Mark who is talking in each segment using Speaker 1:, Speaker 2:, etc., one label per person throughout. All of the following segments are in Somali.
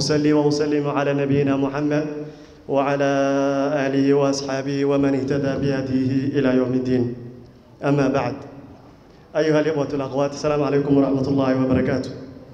Speaker 1: أصلي وأسلم على نبينا محمد وعلى آله وأصحابه ومن اهتدى بهديه إلى يوم الدين أما بعد أيها الإخوة الأخوات السلام عليكم ورحمة الله وبركاته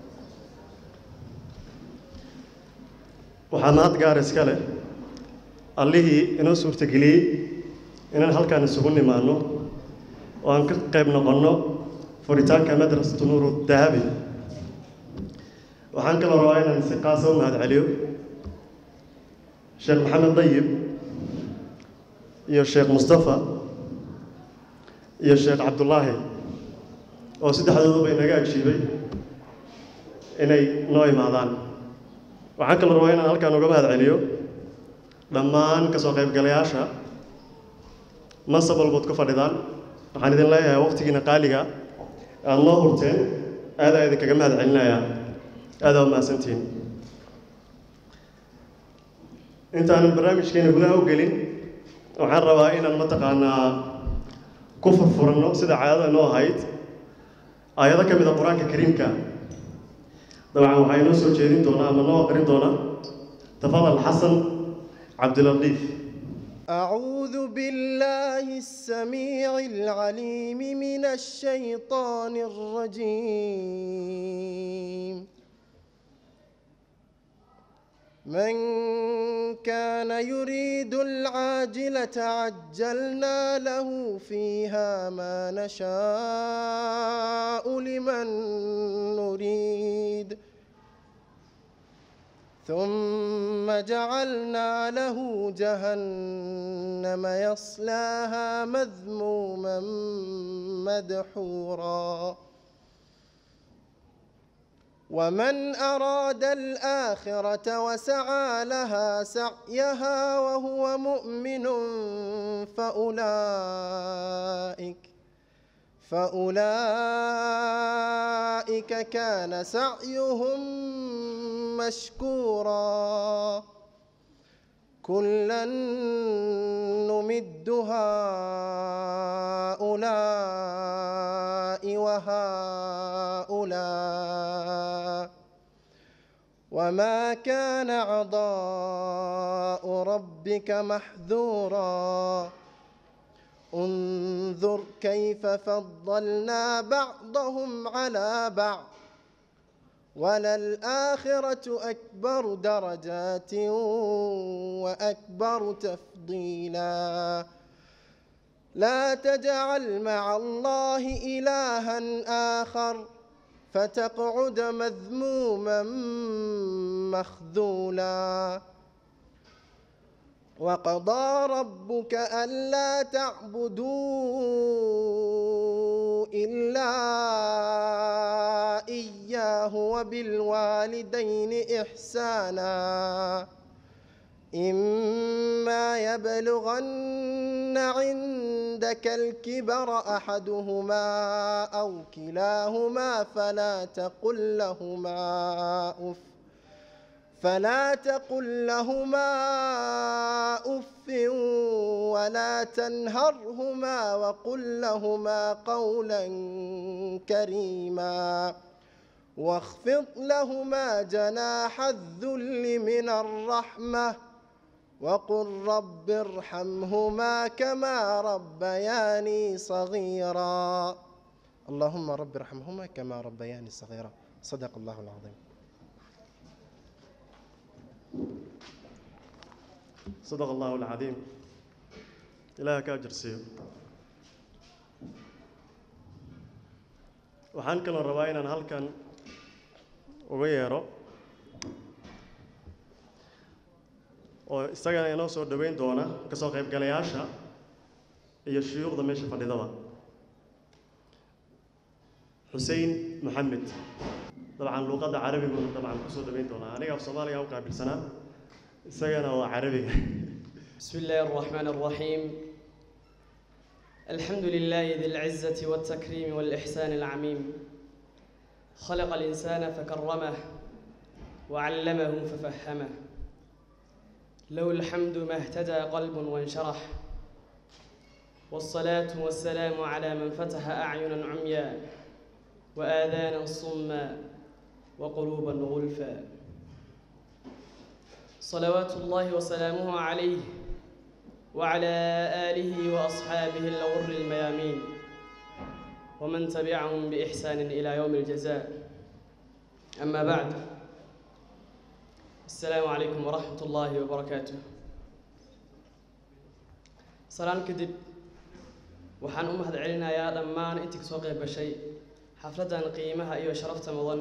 Speaker 1: waxaa mahad gaar iska leh allihii inoo suurtageliyey inaan halkaan isugu nimaanno oo aan ka qayb noqonno furitaanka madrasatu nuuru dahabi waxaan kaloo rabaa inaan si qaasa u mahad celiyo sheekh maxamed dayib iyo sheekh mustafa iyo sheekh cabdullaahi oo saddexdooduba inaga agshiibay inay noo imaadaan waxaan kaloo rabaa inaan halkaan uga mahad celiyo dhammaan ka soo qaybgalayaasha mansab walbood ku fadhidaan waxaan idin leeyahay waqtigiina qaaliga aada noo hurteen aadaa idinkaga mahad celinayaa aadaa u mahadsantihiin intaanan barnaamijkeena gudaha u gelin waxaan rabaa inaan mataqaanaa ku furfuranno sida caadada noo ahayd aayado ka mid a qur-aanka kariimka dabcan waxaa inoo soo jeedin doonaa ama noo aqrin doonaa tafadal xasan cabdilatiif
Speaker 2: أعوذ بالله السميع العليم من الشيطان الرجيم من كان يريد العاجلة عجلنا له فيها ما نشاء لمن نريد ثم جعلنا له جهنم يصلاها مذموما مدحورا ومن أراد الآخرة وسعى لها سعيها وهو مؤمن فأولئك فأولئك كان سعيهم مشكورا كلا نمد هؤلاء وهؤلاء وما كان عطاء ربك محذورا انظر كيف فضلنا بعضهم على بعض وللآخرة أكبر درجات وأكبر تفضيلا لا تجعل مع الله إلها آخر فتقعد مذموما مخذولا وقضى ربك ألا تعبدوا إلا إياه وبالوالدين إحسانا إما يبلغن عندك الكبر أحدهما أو كلاهما فلا تقل لهما أف فلا تقل لهما اف ولا تنهرهما وقل لهما قولا كريما واخفض لهما جناح الذل من الرحمه وقل رب ارحمهما كما ربياني صغيرا اللهم رب ارحمهما كما ربياني صغيرا صدق الله العظيم
Speaker 1: صدق الله العظيم ilaaha ka ajarsiiyo waxaan kaloo rabaa inaan halkan uga yeero oo isagana inoo soo dhoweyn doona ka soo qaybgalayaasha iyo shuyuukhda meesha fadhidaba xusein maxamed dabcan luuqadda carabiguna dabcan kusoo dhoweyn doonaa aniga af soomaaliga u qaabilsanaa isagana waa carabiga
Speaker 3: بسم الله الرحمن الرحيم الحمد لله ذي العزة والتكريم والإحسان العميم خلق الإنسان فكرمه وعلمه ففهمه له الحمد ما اهتدى قلب وانشرح والصلاة والسلام على من فتح أعينا عميا وآذانا صما وقلوبا غلفا صلوات الله وسلامه عليه وعلى آله وأصحابه الغر الميامين ومن تبعهم بإحسان إلى يوم الجزاء أما بعد السلام عليكم ورحمة الله وبركاته سلام كدب waxaan u mahad celinayaa dhammaan intii kasoo qayb gashay xafladdan qiimaha iyo sharafta mudan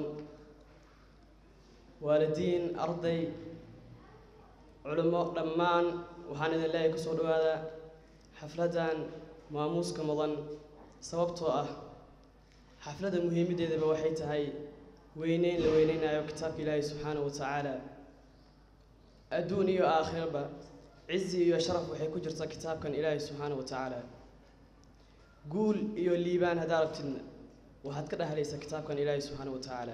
Speaker 3: waalidiin arday culimo dhammaan waxaan idin leeyahay kusoo dhawaada xafladdan maamuuska mudan sababtoo ah xafladda muhiimaddeedaba waxay tahay weyneyn la weyneynayo kitaabka ilaahay subxaanahu wa tacaala adduun iyo aakhiraba cizi iyo sharaf waxay ku jirtaa kitaabkan ilaahay subxaanahu wa tacaala guul iyo liibaan haddaa rabtidna waxaad ka dhahlaysaa kitaabkan ilaahay subxaana wa tacaala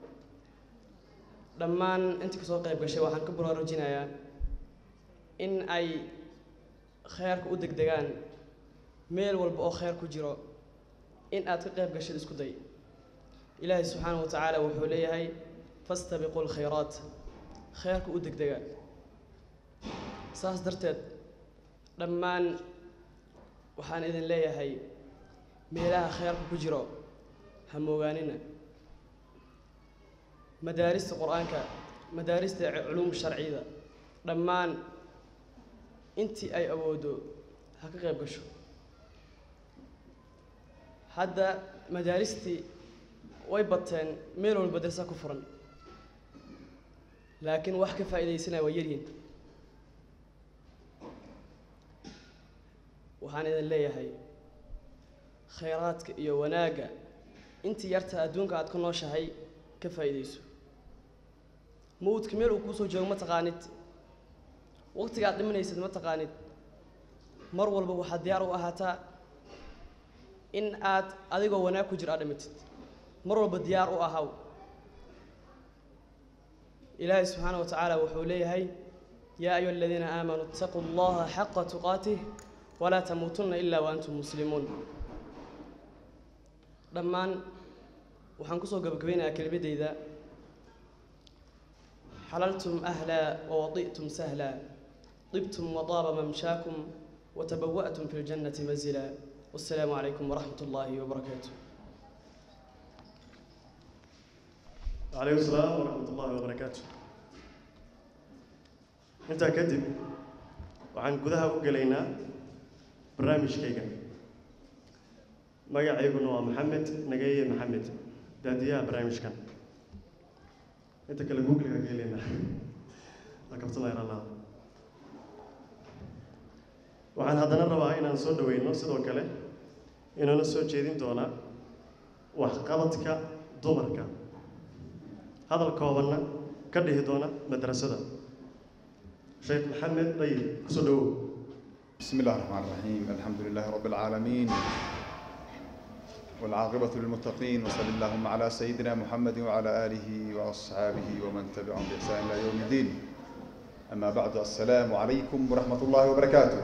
Speaker 3: dhammaan intii kasoo qayb gashay waxaan ka baraarujinayaa in ay kheerka u degdegaan meel walba oo kheer ku jiro in aad ka qayb gashid isku day ilaahay subxaana wa tacaala wuxuu leeyahay fastabiqu lkhayraat kheerka u degdega saas darteed dhammaan waxaan idin leeyahay meelaha kheerka ku jiro ha moogaanina madaarista qur-aanka madaarista culuum sharciyada dhammaan intii ay awoodo ha ka qayb gasho hadda madaaristii way bateen meel walba darsa ku furan laakiin wax ka faa'iidaysanaya waa yaryihin waxaan idin leeyahay khayraadka iyo wanaagga intii yarta adduunka aad ku nooshahay ka faa'iidayso mawdka meel uu kuusoo joogo ma taqaanid waqtiga aad dhimanaysid ma taqaanid mar walba waxaad diyaar u ahaataa in aad adigoo wanaag ku jira aad dhimatid mar walba diyaar u ahaw ilaahay subxaana wa tacaala wuxuu leeyahay yaa ayuha aladiina aamanuu itaquu allaha xaqa tuqaatih walaa tamuutunna ilaa wa antum muslimuun dhammaan waxaan kusoo gabagabeynayaa kelmadeyda xalaltum ahlaa wawadi'tum sahlaa طibtum wطaaba mamshaakum watabawa'tum fi ljannati manzila wassalaamu calaykum waraxmat ullaahi wabarakaatu
Speaker 1: وعليكم السلام ورحمة الله وبركاته intaa kadib waxaan gudaha u gelaynaa barnaamijkayga magacayguna waa maxamed nagaye maxamed daadiyaha barnaamijkan inta kale googliga geeleyna waa kabsanaya allah waxaan haddana rabaa inaan soo dhaweyno sidoo kale inuuna soo jeedin doona waxqabadka dumarka hadal koobanna ka dhihi doona madrasada sheekh maxamed dayib kusoo dhawow
Speaker 4: بسم الله الرحمن الرحيم الحمد لله رب العالمين والعاقبة للمتقين وصل اللهم على سيدنا محمد وعلى آله وأصحابه ومن تبعهم بإحسان إلى يوم الدين أما بعد السلام عليكم ورحمة الله وبركاته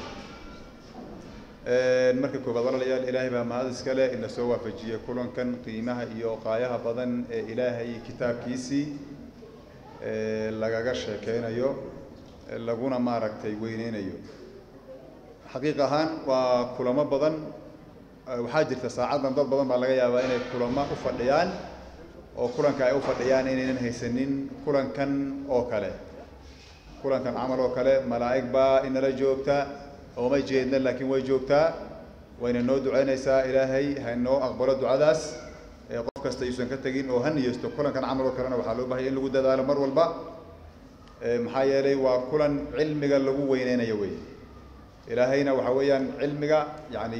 Speaker 4: marka koobaad walaalayaal ilaahay baa mahad iskale ina soo waafajiyey kulankan qiimaha iyo qaayaha badan ee ilaahay kitaabkiisii lagaga sheekeynayo laguna maaragtay weyneynayo xaqiiq ahaan waa kulamo badan waxaa jirta saacaddan dad badan baa laga yaabaa inay kulamo u fadhiyaan oo kulanka ay u fadhiyaan inaynan haysanin kulankan oo kale kulankan camal oo kale malaa'ig baa inala joogta ooma jeedna laakiin way joogtaa wayna noo ducaynaysaa ilaahay ha noo aqbalo ducadaas ee qof kasta yuusan ka tegin oo ha niyeysto kulankan camal oo kalena waxaa loo bahaya in lagu dadaalo mar walba maxaa yeelay waa kulan cilmiga lagu weyneynayo wey ilaahayna waxa weeyaan cilmiga yacni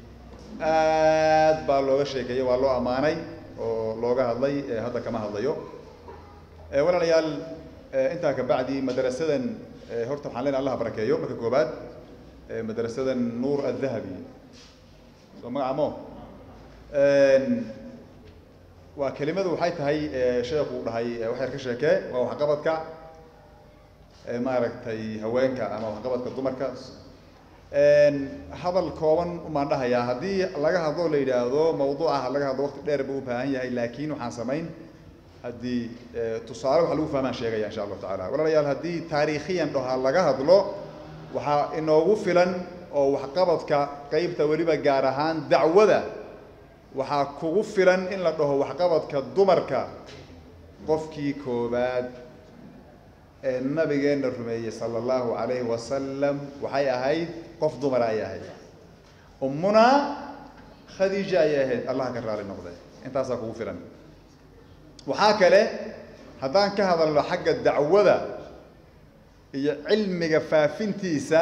Speaker 4: aad baa looga sheekeeyey waa loo ammaanay oo looga hadlay hadda kama hadlayo walaalayaal intaa kabacdi madrasadan horta waxaan leenahay allah barakeeyo marka koobaad madrasadan nuur addahabi soo magacamo waa kelimadu waxay tahay sheekhu dhahay wax yar ka sheekee waa waxqabadka maaragtay haweenka ama waxqabadka dumarka hadal kooban umaan dhahayaa haddii laga hadlo la yidhaahdo mawduuca laga hadlo waqti dheer buu u baahan yahay laakiin waxaan samayn haddii tusaale wax lagu fahmaan sheegaya insha allahu tacala walaalayaal haddii taariikhiyan dhahaa laga hadlo waxaa inoogu filan oo waxqabadka qeybta weliba gaar ahaan dacwada waxaa kugu filan in la dhaho waxqabadka dumarka qofkii koobaad ee nabigeenna rumeeyey sala allahu calayhi wasalam waxay ahayd qof dumara ayay ahayd ummunaa khadiija ayay ahayd allah ka raali noqde intaasaa kugu filan waxaa kale haddaan ka hadalno xagga dacwada iyo cilmiga faafintiisa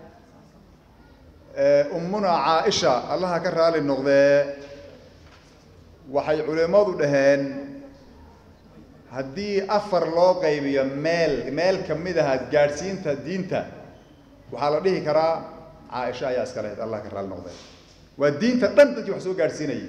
Speaker 4: ummuna caaisha allaha ka raali noqdee waxay culimmadu dhaheen haddii afar loo qaybiyo meel meel ka mid ahaad gaadhsiinta diinta waxaa la dhihi karaa caaisha ayaa iska lahayd allah ka raali noqdee waa diinta dhan dadkii wax soo gaadhsiinayay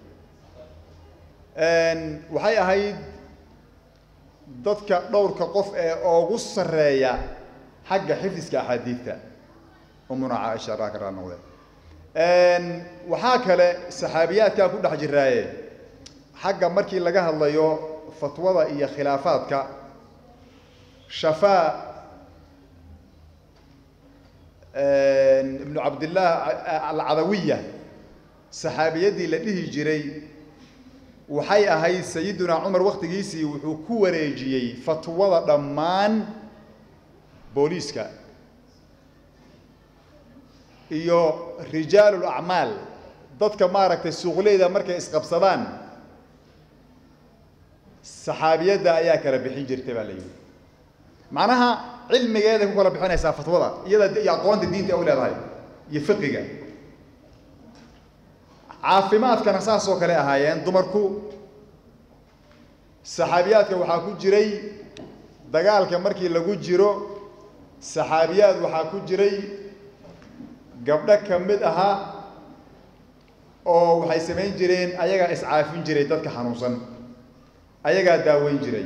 Speaker 4: waxay ahayd dadka dhowrka qof ee ugu sarreeya xagga xifdiska axaadiidta umuna caaisha allah ka raali noqde waxaa kale saxaabiyaadkaa ku dhex jiraaye xagga markii laga hadlayo fatwada iyo khilaafaadka shafaa ibnu cabdillaah alcadawiya saxaabiyadii la dhihi jiray waxay ahayd sayidunaa cumar waktigiisii wuxuu ku wareejiyey fatwada dhammaan booliiska iyo rijaalul acmaal dadka maaragtay suuqleyda markay isqabsadaan saxaabiyadda ayaa kala bixin jirtay baa la yidhi macnaha cilmigeeday ku kala bixinaysaa fatwada iyada iyo aqoonta diinta u leedahay iyo fiqiga caafimaadkana saas oo kale ahaayeen dumarku saxaabiyaadka waxaa ku jiray dagaalka markii lagu jiro saxaabiyaad waxaa ku jiray gabdho ka mid ahaa oo waxay samayn jireen ayagaa iscaafin jiray dadka xanuunsan ayagaa daaweyn jiray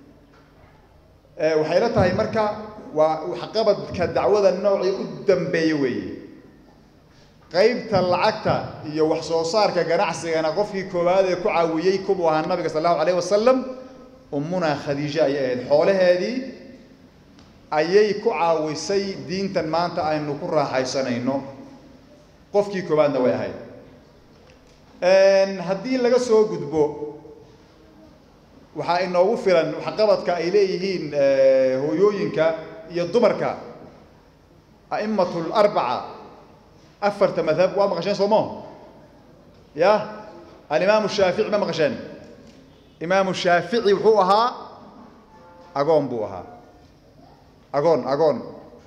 Speaker 4: waxay la tahay marka waa waxqabadka dacwada noocii u dambeeye weeye qaybta lacagta iyo wax soo saarka ganacsigana qofkii koowaad ee ku caawiyey kubuu ahaa nabiga sal allahu alayh wasalam ummunaa khadiija ayay ahayd xoolaheedii ayay ku caawisay diintan maanta aynu ku raaxaysanayno qofkii koowaadna way ahayd haddii laga soo gudbo waxaa inoogu filan waxqabadka ay leeyihiin hooyooyinka iyo dumarka a'imatu larbaca afarta madhab waa maqasheen soomo ya alimaamu shaafici ma maqasheen imaamu shaafici wuxuu ahaa agoon buu ahaa agoon agoon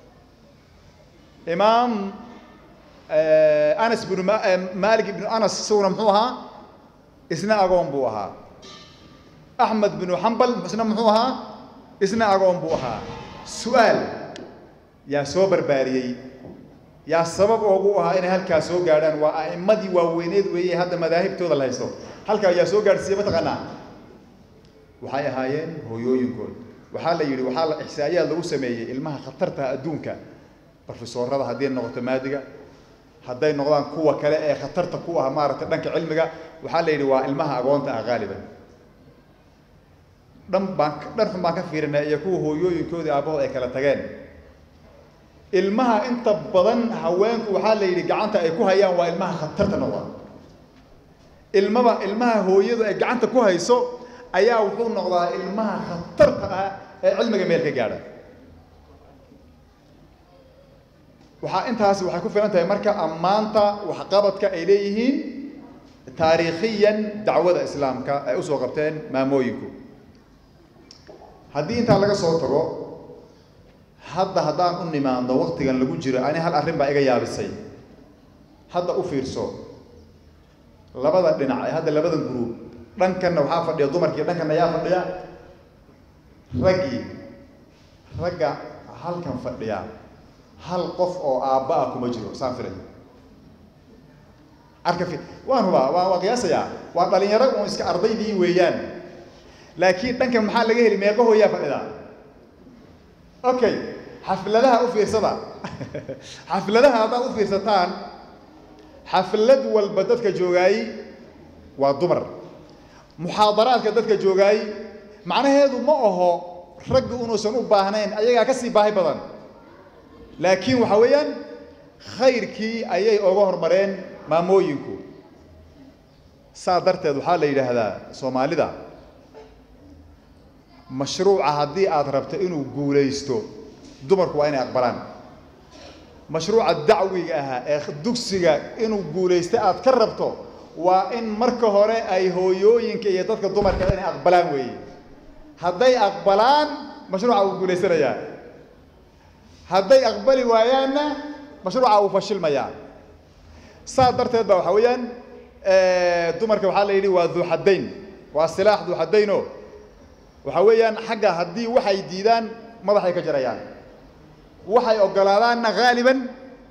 Speaker 4: imaam anas bnu malik ibnu anas isaguna muxuu ahaa isna agoon buu ahaa axmed binu xambal isna muxuu ahaa isna agoon buu ahaa su-aal yaa soo barbaariyey yaa sabab oogu ahaa inay halkaa soo gaadhaan waa a'immadii waaweyneed weeye hadda madaahibtooda la haysto halkaa yaa soo gaadhsiiye mataqaanaa waxay ahaayeen hooyooyinkood waxaa la yidhi waxaa la ixsaayaad lagu sameeyey ilmaha khatartaha adduunka brofesoorada haddii noqoto maadiga hadday noqdaan kuwa kale ee khatarta ku ah maaragtay dhanka cilmiga waxaa la yidhi waa ilmaha agoonta ah qaaliban dhan baan dhan xun baan ka fiirinay iyo kuwa hooyooyinkoodii aabbahood ay kala tageen ilmaha inta badan haweenku waxaa la yidhi gacanta ay ku hayaan waa ilmaha khatarta noqda ilmaba ilmaha hooyadu ay gacanta ku hayso ayaa wuxuu noqdaa ilmaha khatarta ah ee cilmiga meel ka gaadha waxaa intaasi waxay ku filan tahay marka ammaanta waxqabadka ay leeyihiin taariikhiyan dacwada islaamka ay usoo qabteen maamooyinku haddii intaa laga soo tago hadda haddaan u nimaando waktigan lagu jiro ani hal arrin baa iga yaabisay hadda u fiirso labada dhinac ee hadda labada gruub dhankanna waxaa fadhiya dumarkii dhankanna yaa fadhiya raggii ragga halkan fadhiya hal qof oo aabba ah kuma jiro saan filay arka fi waan hubaa waa waa qiyaasayaa waa dhalinyaro uun iska ardaydii weeyaan laakiin dhankan maxaa laga heli meeqa hooyaa fadhida okay xafladaha u fiirsada xafladaha haddaad u fiirsataan xaflad walba dadka joogaay waa dumar muxaadaraadka dadka joogaay macnaheedu ma aho raggu inuusan u baahnayn ayagaa ka sii baahi badan laakiin waxa weeyaan khayrkii ayay oga hormareen maamooyinku saa darteed waxaa la yidhaahdaa soomaalida mashruuca haddii aad rabto inuu guulaysto dumarku waa inay aqbalaan mashruuca dacwiga ahaa ee dugsiga inuu guulaysto aad ka rabto waa in marka hore ay hooyooyinka iyo dadka dumarka inay aqbalaan weeye hadday aqbalaan mashruuca wuu guulaysanayaa hadday aqbali waayaanna mashruuca wuu fashilmayaa saa darteed ba waxa weeyaan dumarka waxaa la yidhi waa duuxadayn waa silaax duuxadayno waxa weeyaan xagga haddii waxay diidaan madaxay ka jarayaan waxay ogolaadaanna haaliban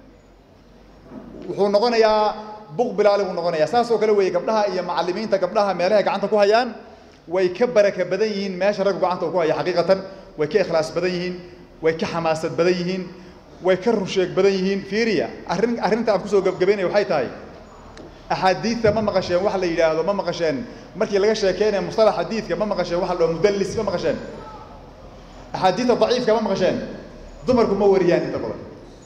Speaker 4: wuxuu noqonayaa buq bilaali buu noqonayaa saas oo kale weeye gabdhaha iyo macallimiinta gabdhaha meelahay gacanta ku hayaan way ka baraka badan yihiin meesha raggu gacanta uu ku haya xaqiiqatan way ka ikhlaas badan yihiin way ka xamaasad badan yihiin way ka rusheeg badan yihiin fiiriya arrin arrinta aan kusoo gebgabaynaya waxay tahay axaadiidta ma maqasheen wax la yidhaahdo ma maqasheen markii laga sheekeynayo mustalax xadiidka ma maqasheen waxa la dhaho mudallis ma maqasheen axaadiidta daciifka ma maqasheen dumarku ma wariyaan inta badan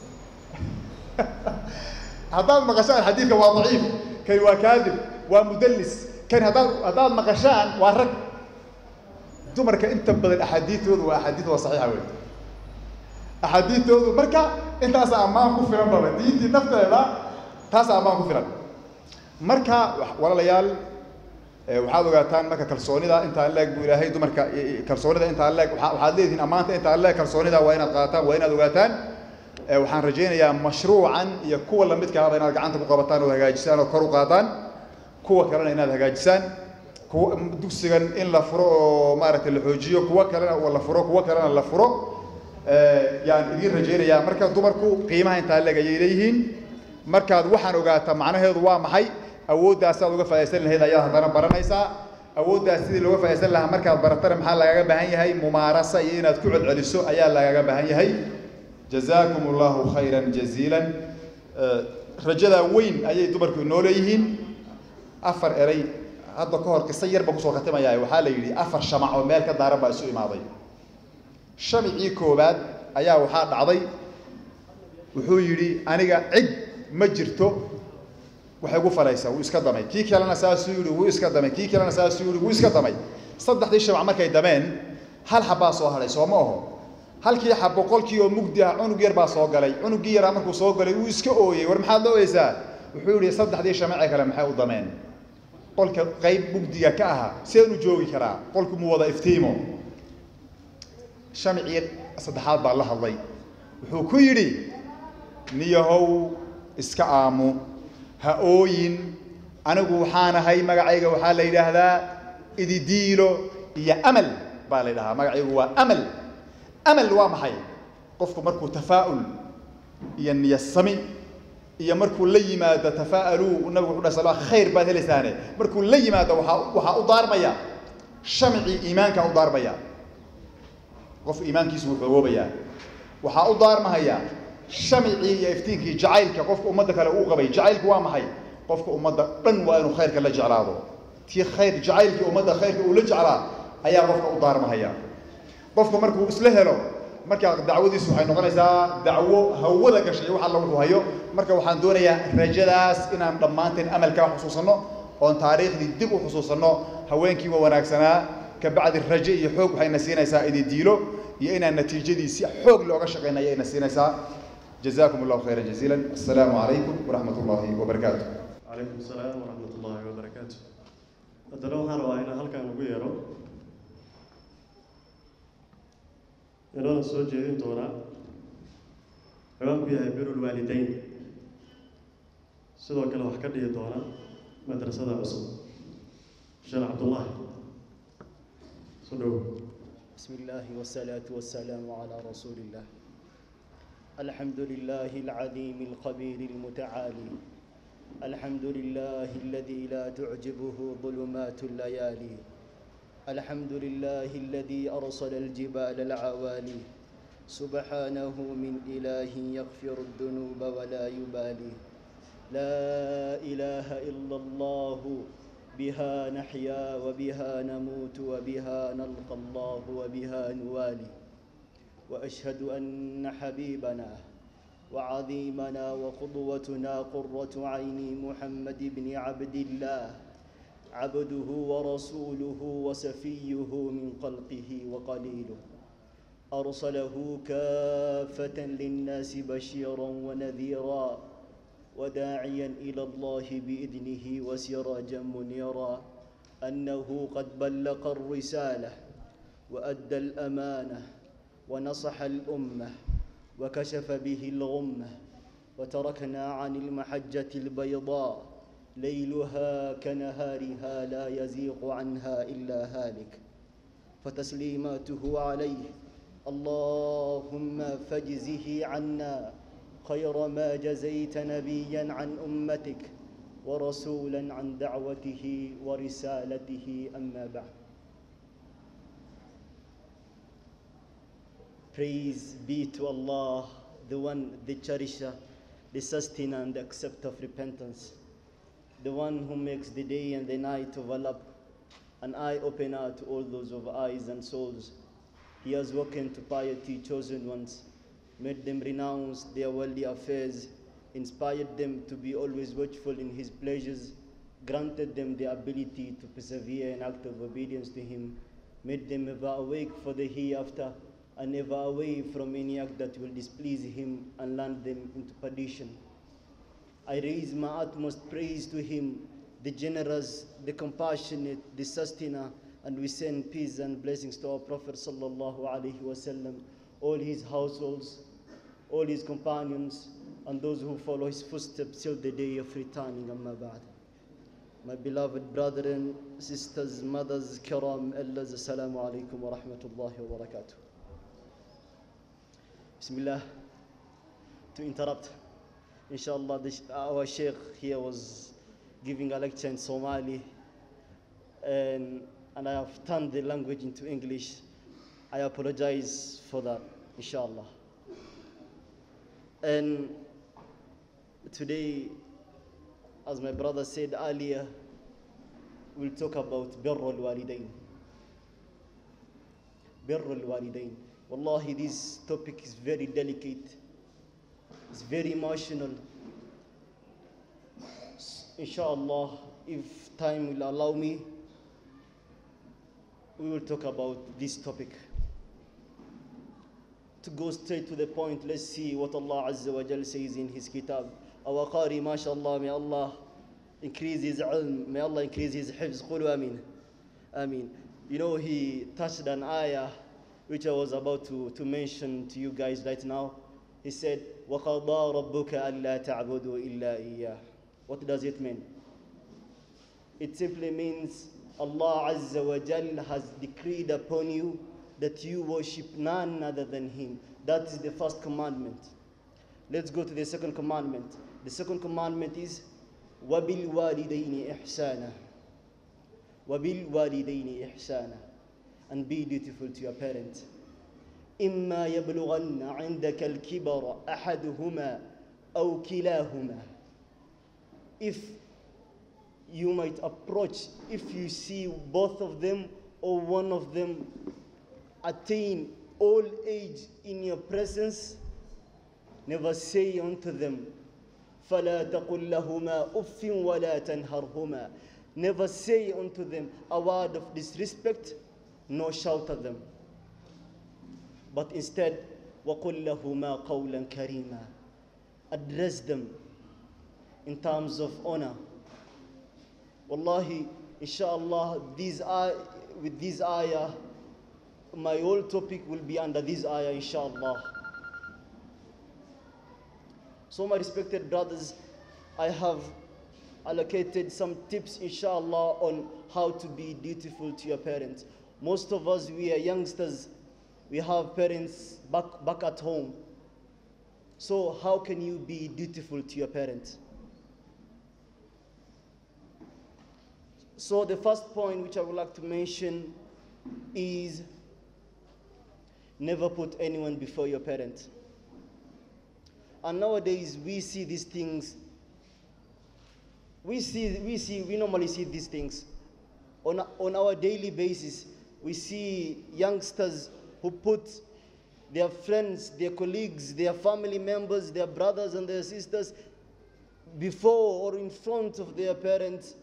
Speaker 4: haddaad maqashaan xadiidka waa daciif kani waa kaadib waa mudallis kani haddaad haddaad maqashaan waa rag dumarka inta badan axaadiidtoodu waa axaadiid waa saxiixa wey axaadiidtoodu marka intaasa ammaan ku filan baba diintii nafteeda taasa ammaan ku filan marka walaalayaal waxaad ogaataan marka kalsoonida intaan leeg buu ilaahay dumarka kalsoonida intaan leeg waxaad leedihiin ammaanta intaan leeg kalsoonida waa inaad qaataan waa inaad ogaataan waxaan rajaynayaa mashruucan iyo kuwa lamidka ahaba inaad gacanta ku qabataan oo hagaajisaan oo kor u qaadaan kuwa kalena inaad hagaajisaan kuwa dugsigan in la furo oo maaragtay la xoojiyo kuwa kalena la furo kuwa kalena la furo yaan idiin rajaynayaa marka dumarku qiimaha intaa leeg ayay leeyihiin markaad waxaan ogaataa macnaheedu waa maxay awooddaas aad uga faa'idaysan lahayd ayaad haddana baranaysaa awooddaas sidii looga faa'idaysan lahaa markaad baratana maxaa lagaga baahan yahay mumaarasa iyo inaad ku celceliso ayaa lagaga baahan yahay jazaakum allahu khayran jaziilan rajadaa weyn ayay dumarku inoo leeyihiin afar eray hadda ka hor qiso yar baan kusoo khatimayaa waxaa la yidhi afar shamac oo meel ka daaran baa isu imaaday shamicii koowaad ayaa waxaa dhacday wuxuu yidhi aniga cid ma jirto waxay gu falaysaa wuu iska damay kii kalena saasuu yidhi wuu iska damay kii kalena saasuu yidhi wuu iska damay saddexdii shamac markay dameen hal xabbaa soo hadhay soo ma aho halkii xab boqolkii oo mugdi ah cunug yar baa soo galay cunuggii yaraa markuu soo galay wuu iska ooyey war maxaad la ooyeysaa wuxuu yidhi saddexdii shamacee kale maxay u dameen qolka qayb mugdiga ka aha sideen u joogi karaa qolku mu wada iftiimo shamicii saddexaad baa la hadlay wuxuu ku yidhi niyahow iska aamu ha ooyin anigu waxaan ahay magacayga waxaa la yidhaahdaa ididiilo iyo amal baa la yidhahaa magacaygu waa amal amal waa maxay qofku markuu tafaa'ul iyo niyasami iyo markuu la yimaado tafaa'aluu nabigu wuxuu dhahay sal khayr baad helaysaane markuu la yimaado waxaa waxaa u daarmaya shamcii iimaankaa u daarmaya qof iimaankiisu wuu xogoobayaa waxaa u daarmahaya shamicii iyo iftiinkii jacaylka qofka ummadda kale uu qabay jacaylku waa maxay qofka ummadda dhan waa inuu khayrka la jeclaado tii khayr jacaylkii ummadda khayrka uu la jeclaa ayaa qofka u daarmahaya qofku markuu isla helo markaa dacwadiisu waxay noqonaysaa dacwo hawada gashay wax alla wuxuu hayo marka waxaan doonayaa rajadaas inaan dhammaanteen amalkaa xusuusanno oon taariikhdii dib u xusuusanno haweenkii waa wanaagsanaa kabacdi raje iyo xoog waxayna siinaysaa ididiilo iyo inaan natiijadii si xoog looga shaqeyna ayayna siinaysaa جزاكم الله خيرا جزيلا السلام عليكم ورحمة الله وبركاته
Speaker 1: calaykum asalaam waraxmat ullaahi wabarakaatu haddana waxaan rabaa inaan halkan ugu yeero inoodan soo jeedin doonaa ciwaanku yahay birul waalideyn sidoo kale wax ka dhihi doona madrasada cusub sheekh cabdullaahi soo dhowo
Speaker 5: بسم الله والصلاة والسلام على رسول الله الحمد لله العليم الخبير المتعالي الحمد لله الذي لا تعجبه ظلمات الليالي الحمد لله الذي أرسل الجبال العوالي سبحانه من إله يغفر الذنوب ولا يبالي لا إله إلا الله بها نحيا وبها نموت وبها نلقى الله وبها نوالي واشهد ان حبيبنا وعظيمنا وقدوتنا قره عيني محمد بن عبد الله عبده ورسوله وسفيه من خلقه وقليله ارسله كافه للناس بشيرا ونذيرا وداعيا الى الله باذنه وسراجا منيرا انه قد بلغ الرساله وادى الامانه ونصح الامه وكشف به الغمه وتركنا عن المحجه البيضاء ليلها كنهارها لا يزيغ عنها الا هالك فتسليماته عليه اللهم فاجزه عنا خير ما جزيت نبيا عن امتك ورسولا عن دعوته ورسالته اما بعد Praise be to Allah, the one, the cherisher, the sustainer and the acceptor of repentance, the one who makes the day and the night overlap, an eye opener to all those of eyes and souls. He has woken to piety chosen ones, made them renounce their worldly affairs, inspired them to be always watchful in His pleasures, granted them the ability to persevere in act of obedience to Him, made them ever awake for the hereafter, and never away from any act that will displease Him and land them into perdition. I raise my utmost praise to Him, the generous, the compassionate, the sustainer, and we send peace and blessings to our Prophet sallallahu alaihi wasallam, all his households, all his companions, and those who follow his footsteps till the day of returning. Amma ba'd. My beloved brethren, sisters, mothers, kiram, elders, assalamu alaikum wa rahmatullahi wa barakatuh. Bismillah. To interrupt, inshallah, the, our sheikh here was giving a lecture in Somali, and, and I have turned the language into English. I apologize for that, inshallah. And today, as my brother said earlier, we'll talk about Birrul Walidain. Birrul Walidain. Wallahi, this topic is very delicate, it's very emotional. Inshallah, if time will allow me, we will talk about this topic. To go straight to the point, let's see what Allah Azza wa Jal says in His Kitab. Our Qari, mashallah, may Allah increase his ilm, may Allah increase his hifz. Qulu ameen. Ameen. You know, he touched an ayah which I was about to, to mention to you guys right now. He said, وَقَضَى رَبُّكَ أَلَّا تَعْبُدُوا إِلَّا إِيَّهُ What does it mean? It simply means Allah Azza wa Jal has decreed upon you that you worship none other than Him. That is the first commandment. Let's go to the second commandment. The second commandment is وَبِالْوَالِدَيْنِ إِحْسَانًا وَبِالْوَالِدَيْنِ إِحْسَانًا And be dutiful to your parents. إما يبلغن عندك الكبر أحدهما أو كلاهما If you might approach, if you see both of them or one of them attain old age in your presence, never say unto them, فلا تقل لهما أف ولا تنهرهما Never say unto them a word of disrespect, nor shout at them. But instead, وَقُلْ لَهُمَا قَوْلًا كَرِيمًا Address them in terms of honor. Wallahi, inshallah, these are, with this ayah, my whole topic will be under this ayah, inshallah. So, my respected brothers, I have allocated some tips, inshallah, on how to be dutiful to your parents. Most of us, we are youngsters, we have parents back, back at home. So, how can you be dutiful to your parents? So, the first point which I would like to mention is never put anyone before your parents. And nowadays, we see these things we see, we see, we normally see these things on, on our daily basis. We see youngsters who put their friends, their colleagues, their family members, their brothers and their sisters before or in front of their parents.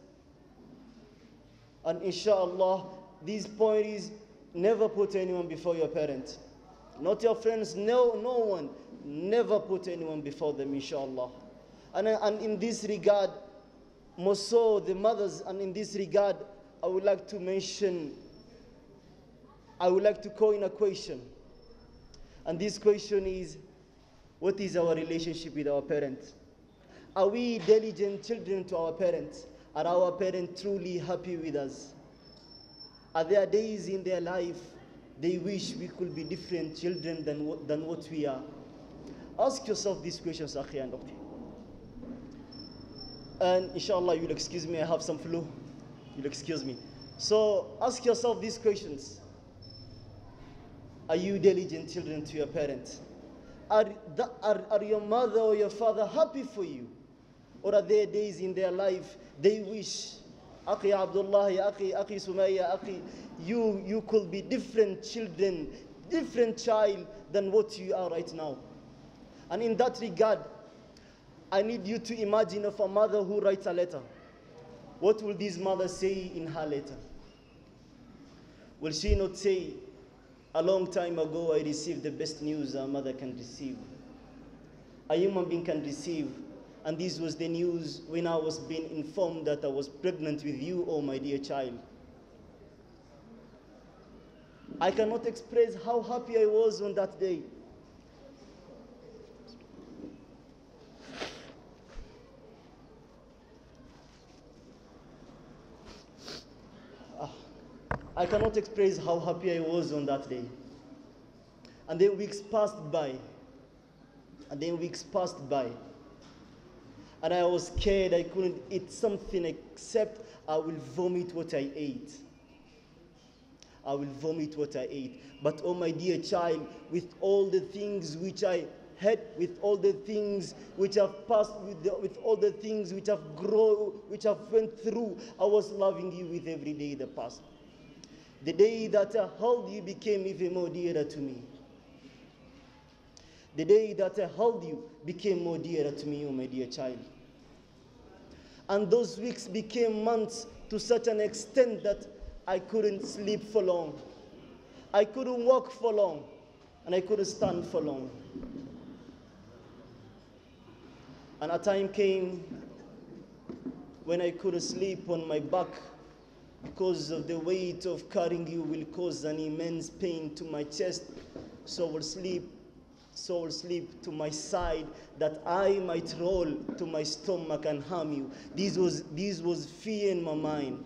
Speaker 5: And inshallah, this point is never put anyone before your parents. Not your friends, no, no one. Never put anyone before them, inshallah. And, uh, and in this regard, more so the mothers, and in this regard, I would like to mention, I would like to coin a question. And this question is what is our relationship with our parents? Are we diligent children to our parents? Are our parents truly happy with us? Are there days in their life they wish we could be different children than what, than what we are? Ask yourself these questions, Akhi and Ukhti. And inshallah, you'll excuse me, I have some flu. You'll excuse me. So ask yourself these questions. Are you diligent children to your parents? Are, the, are, are your mother or your father happy for you? Or are there days in their life they wish, Akhi Abdullah, Akhi, Akhi Sumaya, Akhi, you, you could be different children, different child than what you are right now. And in that regard, I need you to imagine of a mother who writes a letter. What will this mother say in her letter? Will she not say, a long time ago I received the best news a mother can receive? A human being can receive. And this was the news when I was being informed that I was pregnant with you, oh my dear child. I cannot express how happy I was on that day. Ah, I cannot express how happy I was on that day. And then weeks passed by. And then weeks passed by. And I was scared I couldn't eat something except I will vomit what I ate. I will vomit what I ate. But oh my dear child, with all the things which I had, with all the things which I've passed, with, the, with all the things which I've grown, which I've went through, I was loving you with every day that passed. The day that I held you became even more dearer to me. The day that I held you became more dearer to me, oh my dear child. And those weeks became months to such an extent that I couldn't sleep for long. I couldn't walk for long. And I couldn't stand for long. And a time came when I couldn't sleep on my back because of the weight of carrying you will cause an immense pain to my chest. So I will sleep, so I will sleep to my side that I might roll to my stomach and harm you. This was, this was fear in my mind.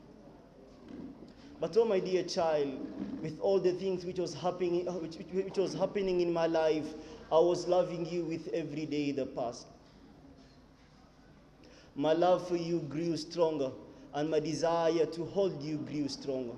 Speaker 5: But oh my dear child, with all the things which was happening, which, which, which was happening in my life, I was loving you with every day that passed. My love for you grew stronger, and my desire to hold you grew stronger.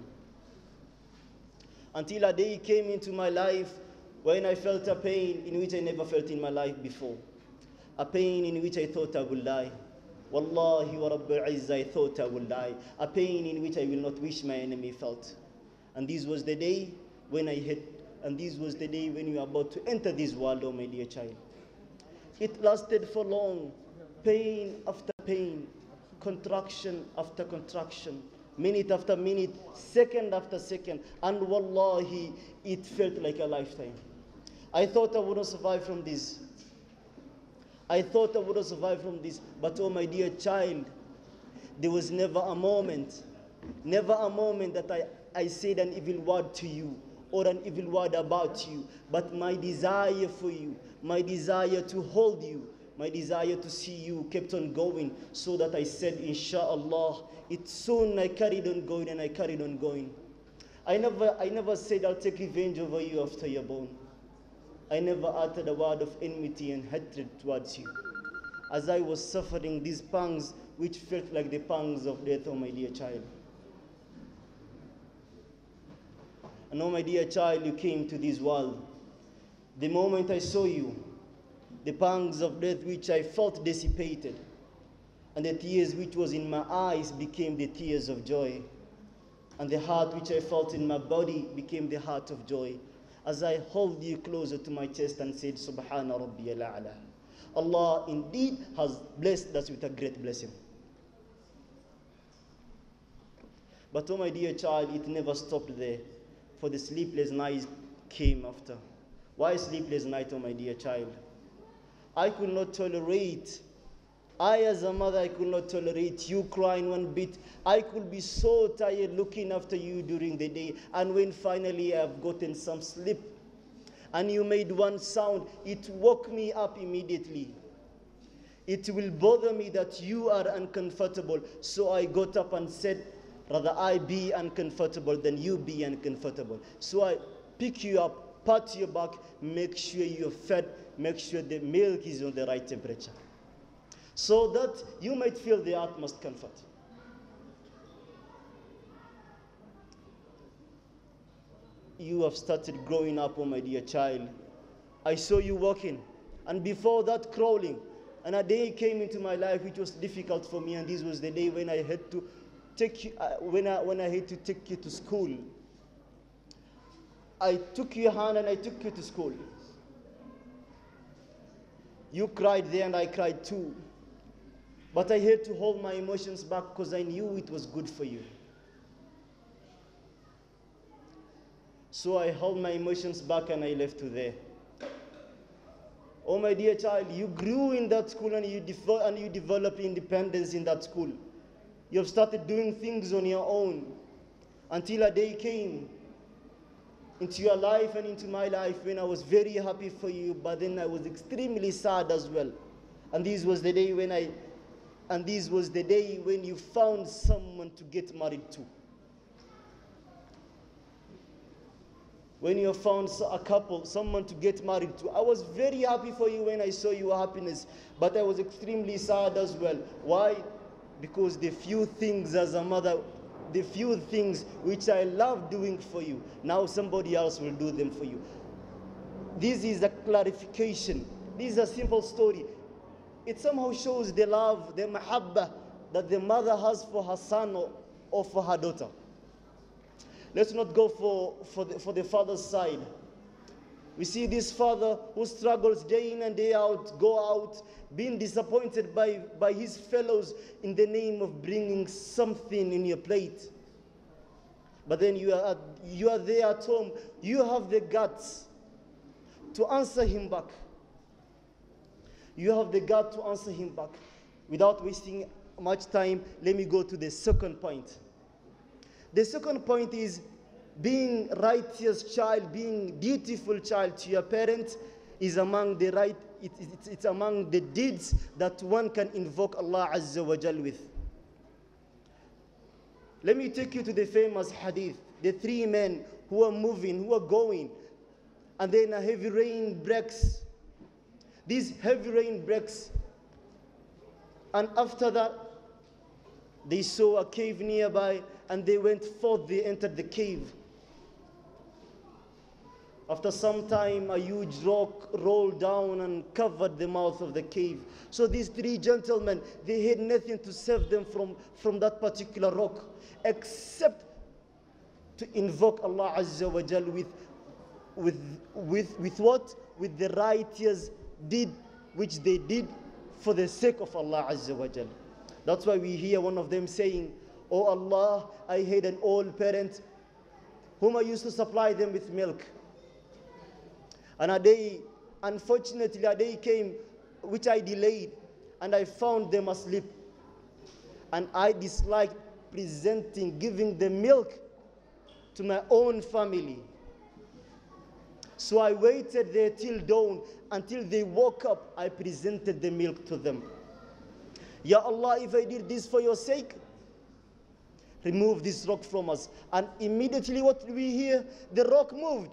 Speaker 5: Until a day came into my life when I felt a pain in which I never felt in my life before. A pain in which I thought I would die. Wallahi wa Rabbil Izzah, I thought I would die. A pain in which I will not wish my enemy felt. And this was the day when I hit, and this was the day when you were about to enter this world, oh my dear child. It lasted for long, pain after pain, contraction after contraction, minute after minute, second after second, and wallahi, it felt like a lifetime. I thought I wouldn't survive from this. I thought I would have survived from this, but oh my dear child, there was never a moment, never a moment that I, I said an evil word to you or an evil word about you, but my desire for you, my desire to hold you, my desire to see you kept on going, so that I said, Inshallah, it soon I carried on going and I carried on going. I never, I never said I'll take revenge over you after you're born. I never uttered a word of enmity and hatred towards you. As I was suffering these pangs, which felt like the pangs of death, oh my dear child. And oh my dear child, you came to this world. The moment I saw you, the pangs of death which I felt dissipated. And the tears which was in my eyes became the tears of joy. And the heart which I felt in my body became the heart of joy. As I hold you closer to my chest and said, Subhana Rabbi al Allah indeed has blessed us with a great blessing. But oh my dear child, it never stopped there, for the sleepless night came after. Why sleepless night, oh my dear child? I could not tolerate, I as a mother, I could not tolerate you crying one bit. I could be so tired looking after you during the day. And when finally I've gotten some sleep, and you made one sound, it woke me up immediately. It will bother me that you are uncomfortable. So I got up and said, Rather I be uncomfortable than you be uncomfortable. So I pick you up, pat your back, make sure you're fed, make sure the milk is on the right temperature. So that you might feel the utmost comfort. You have started growing up, oh my dear child. I saw you walking, and before that, crawling. And a day came into my life which was difficult for me, and this was the day when I had to take you, uh, when, I, when I had to take you to school. I took your hand and I took you to school. You cried there and I cried too. But I had to hold my emotions back because I knew it was good for you. So I held my emotions back and I left you there. Oh, my dear child, you grew in that school and you, devo- and you developed independence in that school. You have started doing things on your own until a day came into your life and into my life when I was very happy for you, but then I was extremely sad as well. And this was the day when I, and this was the day when you found someone to get married to. When you found a couple, someone to get married to. I was very happy for you when I saw your happiness, but I was extremely sad as well. Why? Because the few things as a mother the few things which I love doing for you, now somebody else will do them for you. This is a clarification. This is a simple story. It somehow shows the love, the mahabba that the mother has for her son or, or for her daughter. Let's not go for, for, the, for the father's side. We see this father who struggles day in and day out, go out, being disappointed by, by his fellows in the name of bringing something in your plate. But then you are, you are there at home, you have the guts to answer him back. You have the gut to answer him back. Without wasting much time, let me go to the second point. The second point is being righteous child, being dutiful child to your parents is among the right, it, it, it's among the deeds that one can invoke Allah Azza wa Jal with. Let me take you to the famous hadith. The three men who are moving, who are going, and then a heavy rain breaks. This heavy rain breaks. And after that, they saw a cave nearby and they went forth, they entered the cave. After some time, a huge rock rolled down and covered the mouth of the cave. So these three gentlemen, they had nothing to save them from, from that particular rock, except to invoke Allah Azza wa Jal with, with, with, with what? With the righteous deed which they did for the sake of Allah Azza wa Jal. That's why we hear one of them saying, Oh Allah, I had an old parent whom I used to supply them with milk. And a day, unfortunately, a day came which I delayed, and I found them asleep. And I disliked presenting, giving the milk to my own family. So I waited there till dawn until they woke up. I presented the milk to them. Ya Allah, if I did this for your sake, remove this rock from us. And immediately, what do we hear? The rock moved.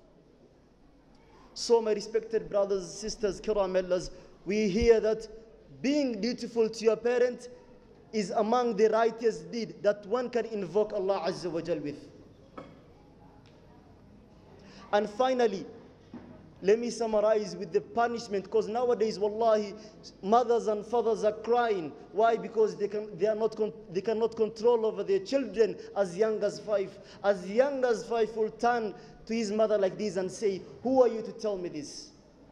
Speaker 5: So, my respected brothers, sisters, kiramellas, we hear that being dutiful to your parent is among the righteous deed that one can invoke Allah Azza wa Jal with. And finally, let me summarize with the punishment because nowadays wallahi mothers and fathers are crying why because they can they are not con- they cannot control over their children as young as 5 as young as 5 will turn to his mother like this and say who are you to tell me this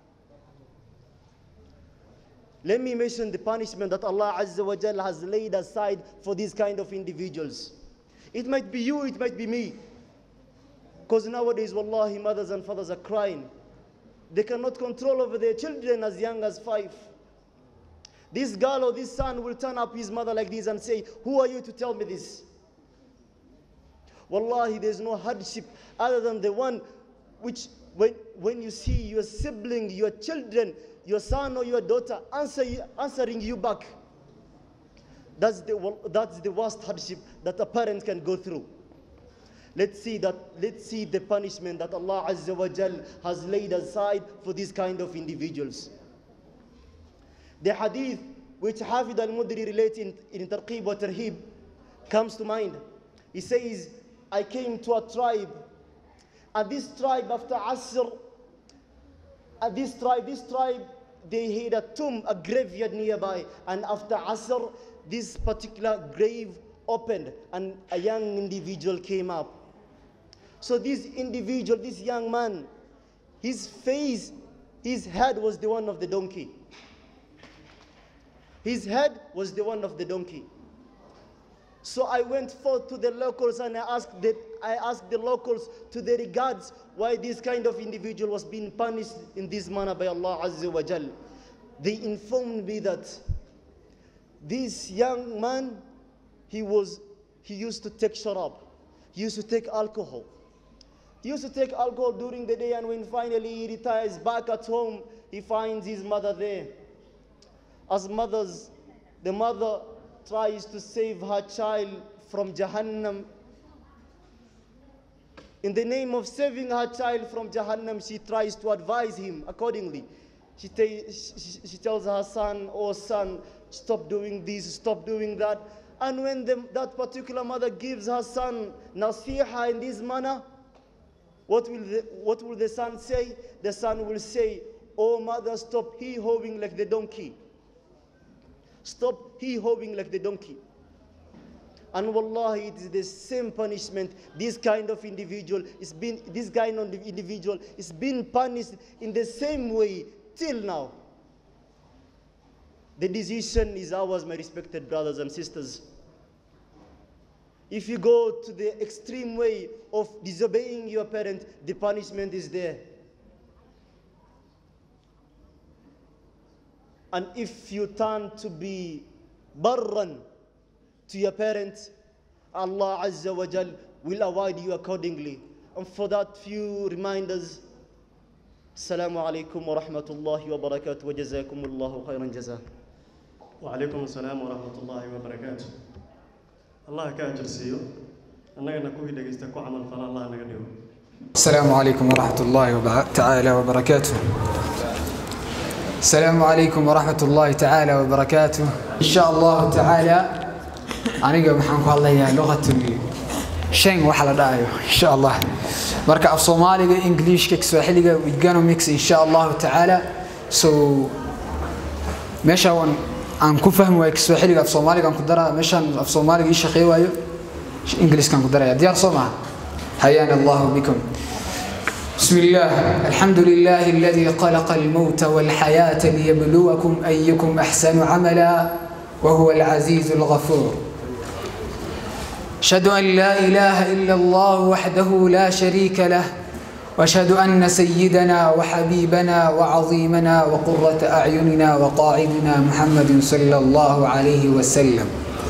Speaker 5: let me mention the punishment that Allah Azza wa Jalla has laid aside for these kind of individuals. It might be you, it might be me. Because nowadays, wallahi, mothers and fathers are crying. They cannot control over their children as young as five. This girl or this son will turn up his mother like this and say, Who are you to tell me this? Wallahi, there's no hardship other than the one which, when, when you see your sibling, your children, your son or your daughter answer you, answering you back, that's the, wo- that's the worst hardship that a parent can go through. Let's see that. Let's see the punishment that Allah Azza wa Jal has laid aside for these kind of individuals. The hadith which Hafid al-Mudri relates in, in Tarqib wa Tarhib comes to mind. He says, I came to a tribe, and this tribe after Asr, and this tribe, this tribe, they had a tomb, a graveyard nearby, and after Asr, this particular grave opened, and a young individual came up. So this individual, this young man, his face, his head was the one of the donkey. His head was the one of the donkey. So I went forth to the locals and I asked the, I asked the locals to their regards why this kind of individual was being punished in this manner by Allah Azza wa Jal. They informed me that this young man, he was, he used to take sharab. He used to take alcohol. He used to take alcohol during the day and when finally he retires back at home, he finds his mother there. As mothers, the mother tries to save her child from Jahannam. In the name of saving her child from Jahannam, she tries to advise him accordingly. She, ta- she, she tells her son, Oh, son, stop doing this, stop doing that. And when the, that particular mother gives her son nasiha in this manner, what will, the, what will the son say? The son will say, Oh, mother, stop hee hawing like the donkey. Stop hee hawing like the donkey. And wallahi, it is the same punishment. This kind of individual is being, this kind of individual is being punished in the same way till now. The decision is ours, my respected brothers and sisters. If you go to the extreme way of disobeying your parent, the punishment is there. And if you turn to be barran to your parents, Allah Azza wa Jal will award you accordingly. And for that few reminders, Assalamu alaikum wa rahmatullahi wa barakatuh wa jazakumullahu khairan jazaa.
Speaker 1: وعليكم السلام ورحمة الله وبركاته الله كأجر سيو أننا نكوي دقيستا كو عمل فلا الله نقدره
Speaker 6: السلام عليكم ورحمة الله وبع- تعالى وبركاته السلام عليكم ورحمة الله تعالى وبركاته إن شاء الله تعالى أنا محن الله لغة شين وحلا دايو إن شاء الله مركا أف صومالي إنجليش كيك سواحلي ويجانو ميكس إن شاء الله تعالى سو meesha waan aan ku fahmi waayo kiswaaxiliga af soomaaliga aan ku daraa meeshaan af soomaaliga ii shaqey waayo ingiliiskaan ku daraya diyaar soo maha حيانا الله بكم بسم الله الحمد لله الذي خلق الموت والحياة ليبلوكم أيكم أحسن عملا وهو العزيز الغفور أشهد أن لا إله إلا الله وحده لا شريك له وأشهد أن سيدنا وحبيبنا وعظيمنا وقرة أعيننا وقائدنا محمد صلى الله عليه وسلم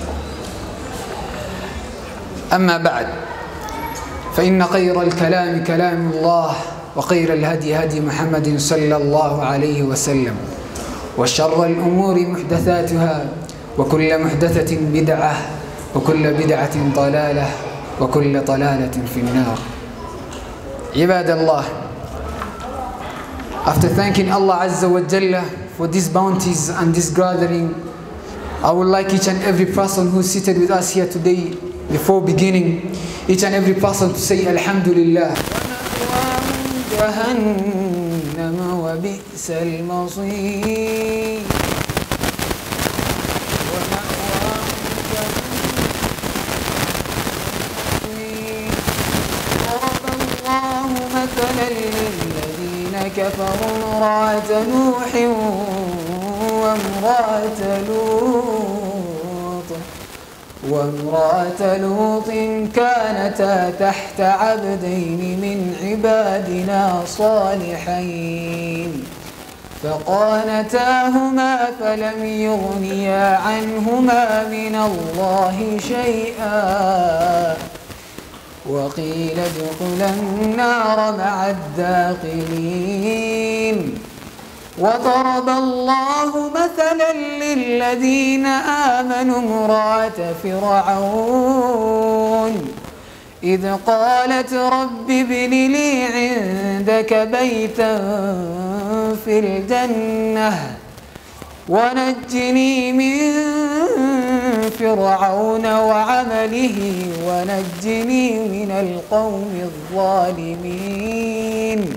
Speaker 6: أما بعد فإن خير الكلام كلام الله وخير الهدي هدي محمد صلى الله عليه وسلم وشر الأمور محدثاتها وكل محدثة بدعة وكل بدعة ضلالة وكل ضلالة في النار عباد الله After thanking Allah Azza wa Jalla for these bounties and this gathering, I would like each and every person who is seated with us here today, before beginning, each and every person to say Alhamdulillah. جهنم وبئس المصير ضرب الله مثلا للذين كفروا امرأة نوح وامرأة لوط وامرأة لوط كانتا تحت عبدين من عبادنا صالحين فقانتاهما فلم يغنيا عنهما من الله شيئا وقيل ادخلا النار مع الداخلين وضرب الله مثلا للذين آمنوا امرأة فرعون إذ قالت رب ابن لي عندك بيتا في الجنة ونجني من فرعون وعمله ونجني من القوم الظالمين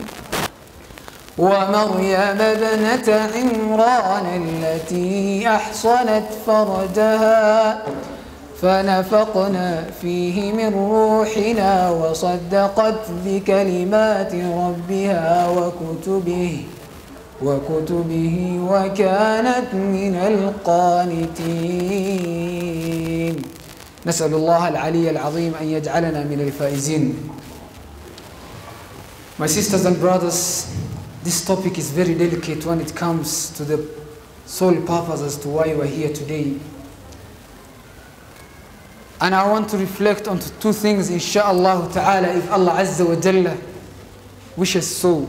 Speaker 6: ومريم ابنة عمران التي أحصنت فرجها فنفقنا فيه من روحنا وصدقت بكلمات ربها وكتبه وكتبه وكانت من القانتين نسأل الله العلي العظيم أن يجعلنا من الفائزين My sisters and brothers, this topic is very delicate when it comes to the sole purpose as to why we're here today. And I want to reflect on two things, inshallah ta'ala, if Allah Azza wa Jalla wishes so.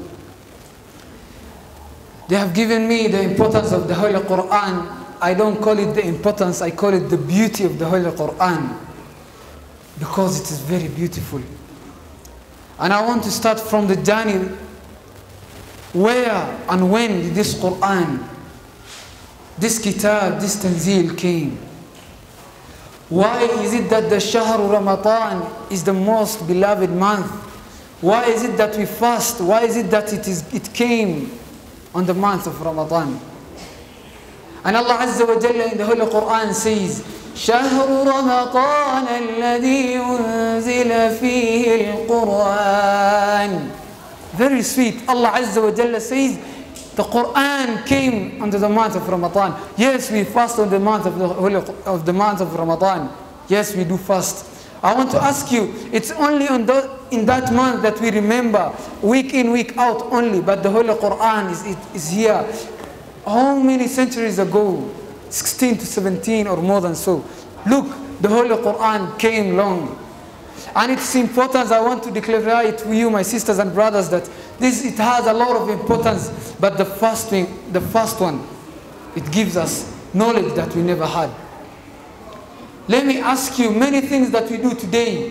Speaker 6: They have given me the importance of the Holy Quran. I don't call it the importance, I call it the beauty of the Holy Quran. Because it is very beautiful. And I want to start from the journey where and when did this Quran, this kitab, this tanzil came. Why is it that the Shahr Ramadan is the most beloved month? Why is it that we fast? Why is it that it, is, it came on the month of Ramadan? And Allah Azza wa Jalla in the Holy Quran says, شهر رمضان الذي أنزل فيه القرآن Very sweet. Allah Azza wa Jalla says, the Quran came under the month of Ramadan. Yes, we fast on the month of the holy, of the month of Ramadan. Yes, we do fast. I want to ask you, it's only on the, in that month that we remember, week in, week out only, but the Holy Quran is, it is here. How many centuries ago? 16 to 17 or more than so. Look, the Holy Quran came long. And its importance, I want to declare it to you, my sisters and brothers, that this it has a lot of importance. But the first thing, the first one, it gives us knowledge that we never had. Let me ask you, many things that we do today,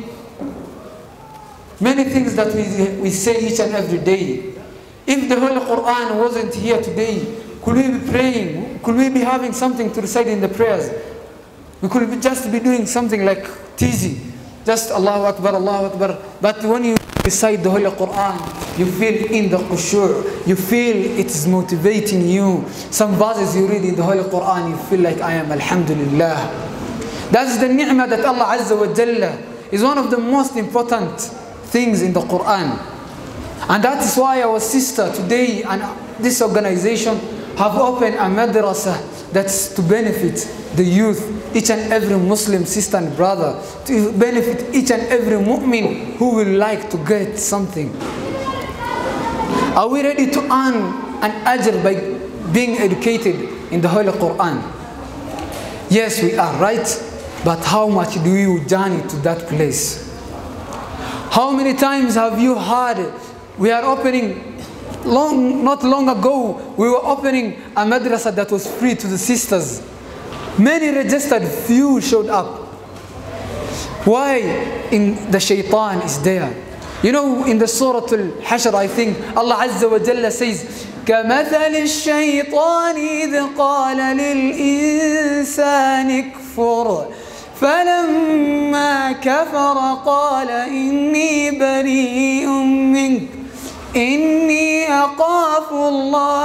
Speaker 6: many things that we, we say each and every day, if the Holy Quran wasn't here today, could we be praying? Could we be having something to recite in the prayers? We could be just be doing something like teasing. Just Allahu Akbar, Allahu Akbar. But when you recite the Holy Quran, you feel in the khushu', you feel it is motivating you. Some verses you read in the Holy Quran, you feel like I am Alhamdulillah. That's the ni'mah that Allah Azza wa Jalla is one of the most important things in the Quran. And that is why our sister today and this organization have opened a madrasa that's to benefit the youth, each and every Muslim sister and brother, to benefit each and every mu'min who will like to get something. Are we ready to earn an ajr by being educated in the Holy Quran? Yes, we are, right? But how much do you journey to that place? How many times have you heard we are opening long not long ago we were opening a madrasa that was free to the sisters many registered few showed up why in the shaitan is there you know in the surah al-hashr i think allah azza wa jalla says كمثل الشيطان إذ قال للإنسان اكفر فلما كفر قال إني بريء منك إني أخاف الله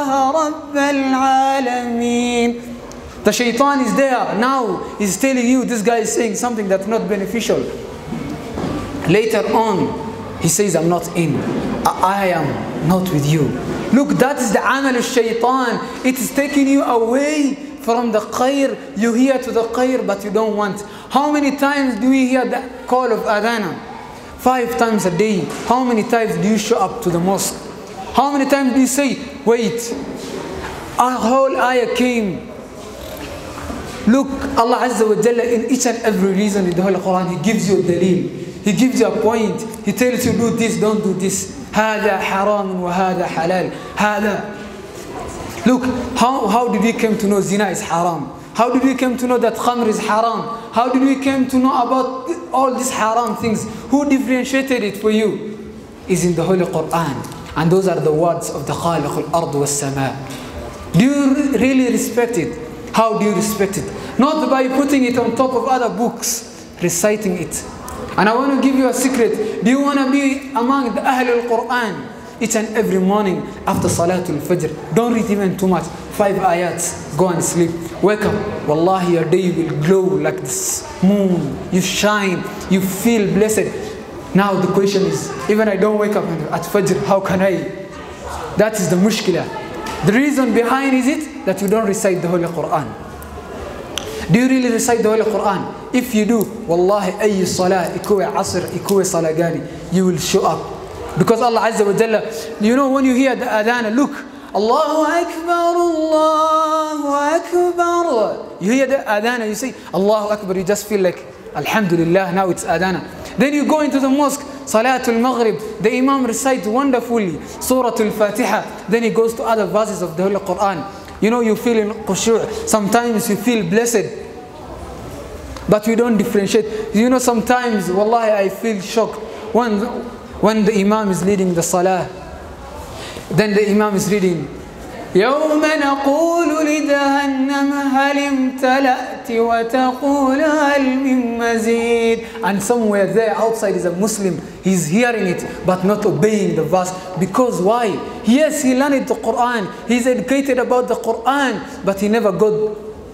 Speaker 6: رب العالمين The shaitan is there now, he's telling you this guy is saying something that's not beneficial. Later on, he says, I'm not in. I, I am not with you. Look, that is the amal of shaitan. It is taking you away from the khair. You hear to the khair, but you don't want. How many times do we hear the call of adana? Five times a day. How many times do you show up to the mosque? How many times do you say, wait, a whole ayah came. Look, Allah Azza wa Jalla in each and every reason in the Holy Quran, He gives you a dalil. He gives you a point. He tells you do this, don't do this. هذا حرام وهذا حلال. هذا. Look, how, how did we come to know zina is haram? How did we come to know that khamr is haram? How did we come to know about all these haram things? Who differentiated it for you? Is in the Holy Quran. And those are the words of the Khaliq al-Ard wa sama. Do you really respect it? How do you respect it? Not by putting it on top of other books, reciting it. And I want to give you a secret. Do you want to be among the Ahl al-Quran? Each and every morning after Salatul Fajr. Don't read even too much. Five ayats. Go and sleep. Wake up. Wallahi, your day will glow like this moon. You shine. You feel blessed. Now the question is, even I don't wake up at Fajr, how can I? That is the mushkila. The reason behind is it that you don't recite the Holy Quran. Do you really recite the Holy Quran? If you do, wallahi, أي صلاة ikuwe asr, ikuwe salah gani, you will show up. Because Allah Azza wa Jalla, you know when you hear the adhan, look, Allahu Akbar, Allahu Akbar. You hear the adhan, you say, Allahu Akbar, you just feel like, Alhamdulillah, now it's adhan. Then you go into the mosque, Salatul Maghrib, the Imam recites wonderfully Surah Al-Fatiha. Then he goes to other verses of the Holy Quran. You know, you feel in khushu', sometimes you feel blessed. But we don't differentiate. You know, sometimes, wallahi, I feel shocked when, when the Imam is leading the Salah. Then the Imam is reading, يوم نقول لجهنم هل امتلأت وتقول هل من مزيد and somewhere there outside is a Muslim he's hearing it but not obeying the verse because why yes he learned the Quran he's educated about the Quran but he never got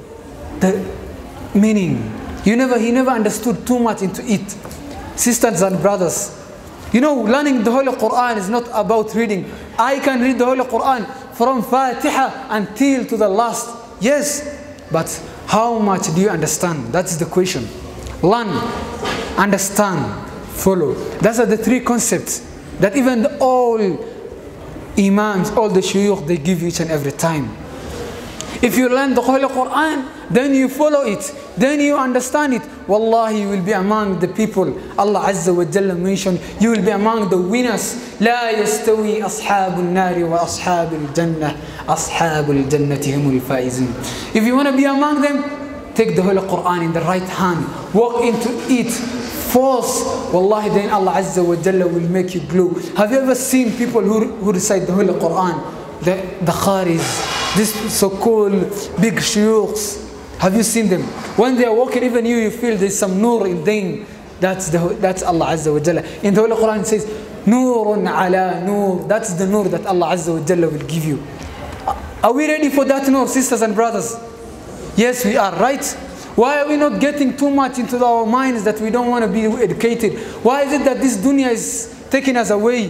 Speaker 6: the meaning you never he never understood too much into it sisters and brothers you know learning the Holy Quran is not about reading I can read the Holy Quran from Fatiha until to the last. Yes, but how much do you understand? That's the question. Learn, understand, follow. Those are the three concepts that even the, all imams, all the shuyukh, they give each and every time. If you learn the Holy Quran, then you follow it, then you understand it. Wallahi, you will be among the people. Allah Azza wa Jalla mentioned, you will be among the winners. لا يستوي أصحاب النار وأصحاب الجنة أصحاب الجنة هم الفائزون. If you want to be among them, take the Holy Quran in the right hand, walk into it, force. Wallahi, then Allah Azza wa Jalla will make you glow. Have you ever seen people who, who recite the Holy Quran? The, the Kharis, this so-called big shuyukhs. Have you seen them? When they are walking, even you, you feel there's some nur in them. That's, the, that's Allah Azza wa Jalla. In the Holy Quran it says, Nurun ala nur. That's the nur that Allah Azza wa Jalla will give you. Are we ready for that nur, sisters and brothers? Yes, we are, right? Why are we not getting too much into our minds that we don't want to be educated? Why is it that this dunya is taking us away?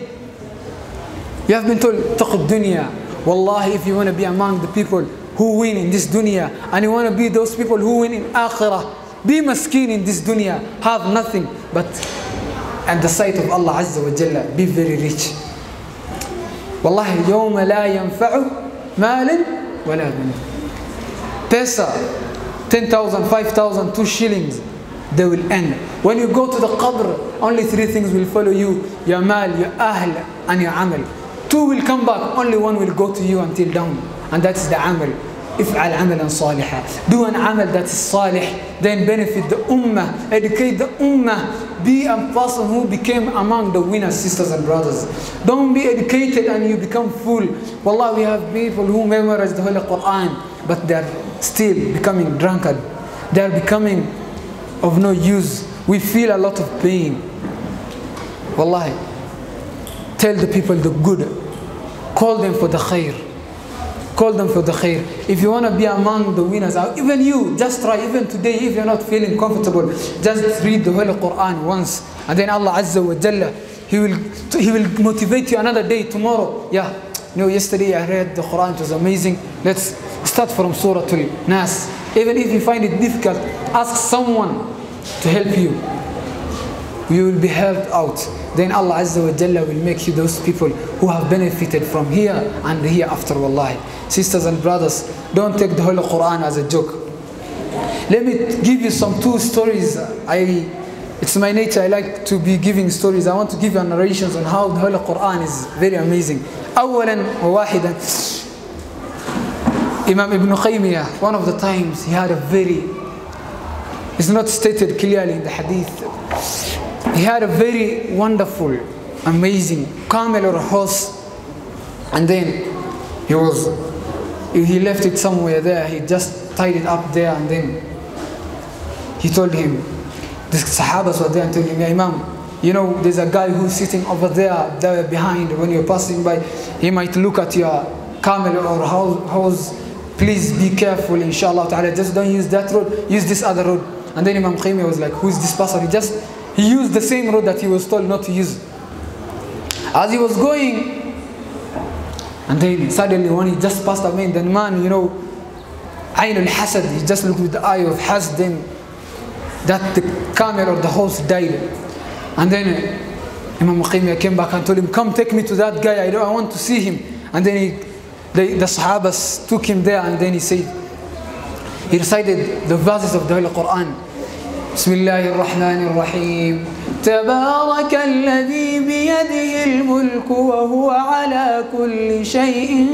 Speaker 6: You have been told, taqud dunya. Wallahi, if you want to be among the people who win in this dunya and you want to be those people who win in akhirah, be maskeen in this dunya, have nothing but at the sight of Allah Azza wa Jalla, be very rich. Wallahi, يوم لا ينفع مال ولا بنون. Pesa, 10,000, 5,000, 2 shillings, they will end. When you go to the qabr, only three things will follow you, your mal, your ahl, and your amal. Two will come back, only one will go to you until down. And that's the amal. افعل عملا صالحا do an amal that is salih then benefit the ummah educate the ummah be a person who became among the winners sisters and brothers don't be educated and you become fool wallah we have people who memorize the holy quran but they are still becoming drunkard they are becoming of no use we feel a lot of pain wallahi tell the people the good call them for the khair call them for the khair. If you want to be among the winners, or even you, just try. Even today, if you're not feeling comfortable, just read the Holy Quran once, and then Allah Azza wa Jalla, He will He will motivate you another day tomorrow. Yeah, you know, yesterday I read the Quran; it was amazing. Let's start from Surah Al Nas. Even if you find it difficult, ask someone to help you. You will be helped out. Then Allah Azza wa Jalla will make you those people who have benefited from here and hereafter. Wallahi. Sisters and brothers, don't take the Holy Quran as a joke. Let me give you some two stories. I, it's my nature. I like to be giving stories. I want to give you narrations on how the Holy Quran is very amazing. أولا وواحدا Imam Ibn Qaymiyah, one of the times he had a very, it's not stated clearly in the hadith, he had a very wonderful, amazing camel or horse, and then he was, he left it somewhere there, he just tied it up there, and then he told him, the Sahabas were there and told him, yeah, Imam, you know, there's a guy who's sitting over there, there behind, when you're passing by, he might look at your camel or horse, please be careful, inshallah ta'ala, just don't use that road, use this other road. And then Imam Qayyim was like, who is this person? He just, he used the same road that he was told not to use. As he was going, and then suddenly when he just passed away, the man, you know, Ayn al-Hasad, he just looked with the eye of Hasad, then that the camel or the horse died. And then Imam Qayyim came back and told him, come take me to that guy, I, don't, I want to see him. And then he, the, the Sahabas took him there and then he said, he recited the verses of the Holy Quran. بسم الله الرحمن الرحيم تبارك الذي بيده الملك وهو على كل شيء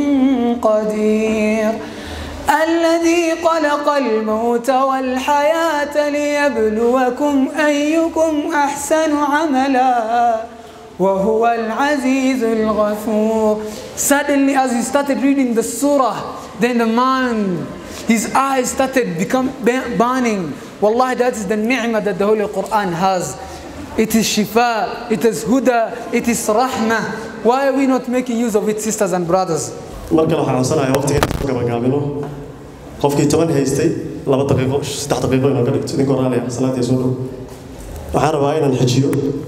Speaker 6: قدير الذي خلق الموت والحياة ليبلوكم أيكم أحسن عملا وهو العزيز الغفور Suddenly as he started reading the surah then the man his eyes started become burning Wallahi that is the ni'mah that the Holy Quran has it is shifa it is huda it is rahmah why are we not making use of it sisters and brothers
Speaker 1: markan waxaan codsanayaa waqtiga inaan gabagaabino qofkii toban haystay laba daqiiqo saddex daqiiqo inaan ka dhigto idinka oraanaya salaadii soo dhow waxaan rabaa inaan xejiyo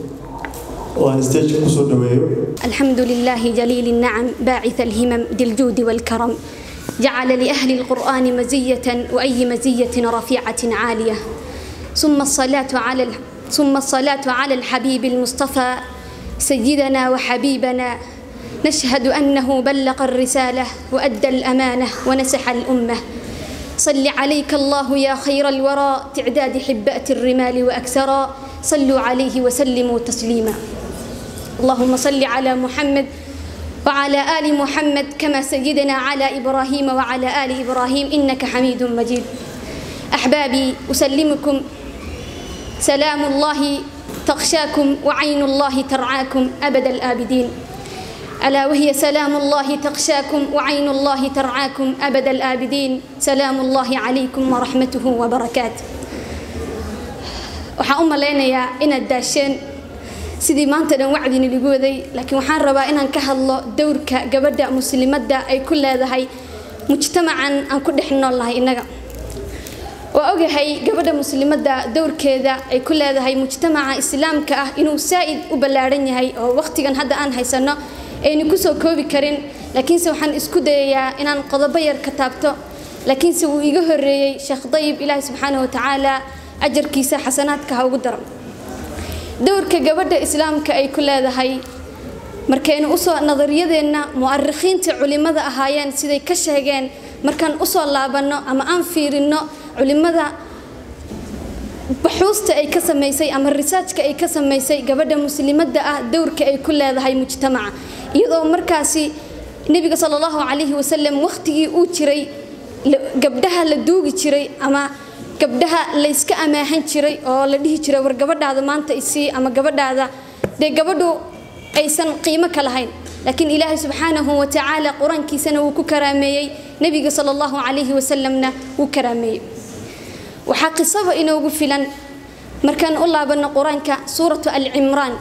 Speaker 1: oo aan stageka kusoo dhaweeyo
Speaker 7: الحمد لله جليل النعم باعث الهمم ذي الجود والكرم جعل لأهل القرآن مزية وأي مزية رفيعة عالية ثم الصلاة على ثم الصلاة على الحبيب المصطفى سيدنا وحبيبنا نشهد أنه بلغ الرسالة وأدى الأمانة ونسح الأمة صل عليك الله يا خير الورى تعداد حبات الرمال وأكثرا صلوا عليه وسلموا تسليما اللهم صل على محمد وعلى آل محمد كما سيدنا على إبراهيم وعلى آل إبراهيم إنك حميد مجيد أحبابي أسلمكم سلام الله تغشاكم وعين الله ترعاكم أبد الآبدين ألا وهي سلام الله تغشاكم وعين الله ترعاكم أبد الآبدين سلام الله عليكم ورحمته وبركاته waxaan u malaynayaa inaad daasheen sidii maanta dhan wacdini lagu waday laakiin waxaan rabaa inaan ka hadlo dowrka gabadha muslimadda ay ku leedahay mujtamacan aan ku dhex nool nahay innaga waa ogahay gabadha muslimadda dowrkeeda ay ku leedahay mujtamaca islaamka ah inuu saa'id u ballaadhan yahay oo waqtigan hadda aan haysanno aynu kusoo koobi karin laakiinse waxaan isku dayayaa inaan qodobo yar ka taabto laakiinse wuu iga horreeyey sheekh dayib ilaahi subxaanahu watacaala ajarkiisa xasanaadka ha ugu daro dowrka gabadha islaamka ay ku leedahay markaynu usoo nadariyadeenna mu'arikhiinta culimmada ahaayeen siday ka sheegeen markaan usoo laabanno ama aan fiirinno culimmada baxuusta ay ka samaysay ama risaajka ay ka samaysay gabadha muslimadda ah dowrka ay ku leedahay mujtamaca iyadoo markaasi nebiga sala allahu calayhi wasalam wakhtigii uu jiray gabdhaha la duugi jiray ama gabdhaha layska amaahan jiray oo la dhihi jiray war gabadhaada maanta isii ama gabadhaada dee gabadhu aysan qiimo ka lahayn laakiin ilaahay subxaanahu watacaala qur-aankiisana wuu ku karaameeyey nebiga sala allahu calayhi wasalamna wuu karaameeyey waxaa qisaba inoogu filan markaan u laabanno qur-aanka suuratu alcimraan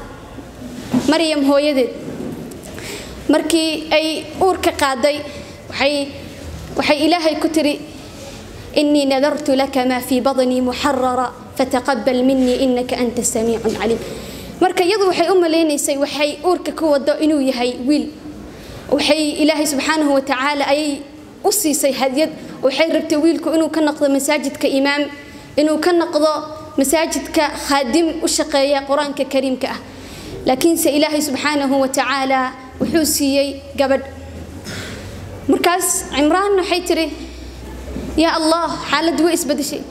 Speaker 7: maryam hooyadeed markii ay uurka qaaday waxay waxay ilaahay ku tiri إني نذرت لك ما في بطني محررا فتقبل مني إنك أنت السميع العليم marka iyadu waxay u maleynaysay waxay uurka ku wado inuu yahay wiil waxay ilaahay subxaanahu watacaala ayay u siisay hadyad waxay rabtay wiilku inuu ka noqdo masaajidka imaam inuu ka noqdo masaajidka khaadim u shaqeeya qur-aanka kariimka ah laakiinse ilaahay subxaanahu watacaala wuxuu siiyey gabadh markaas cimraan waxay tiri yaa allah xaaladdu way isbedeshay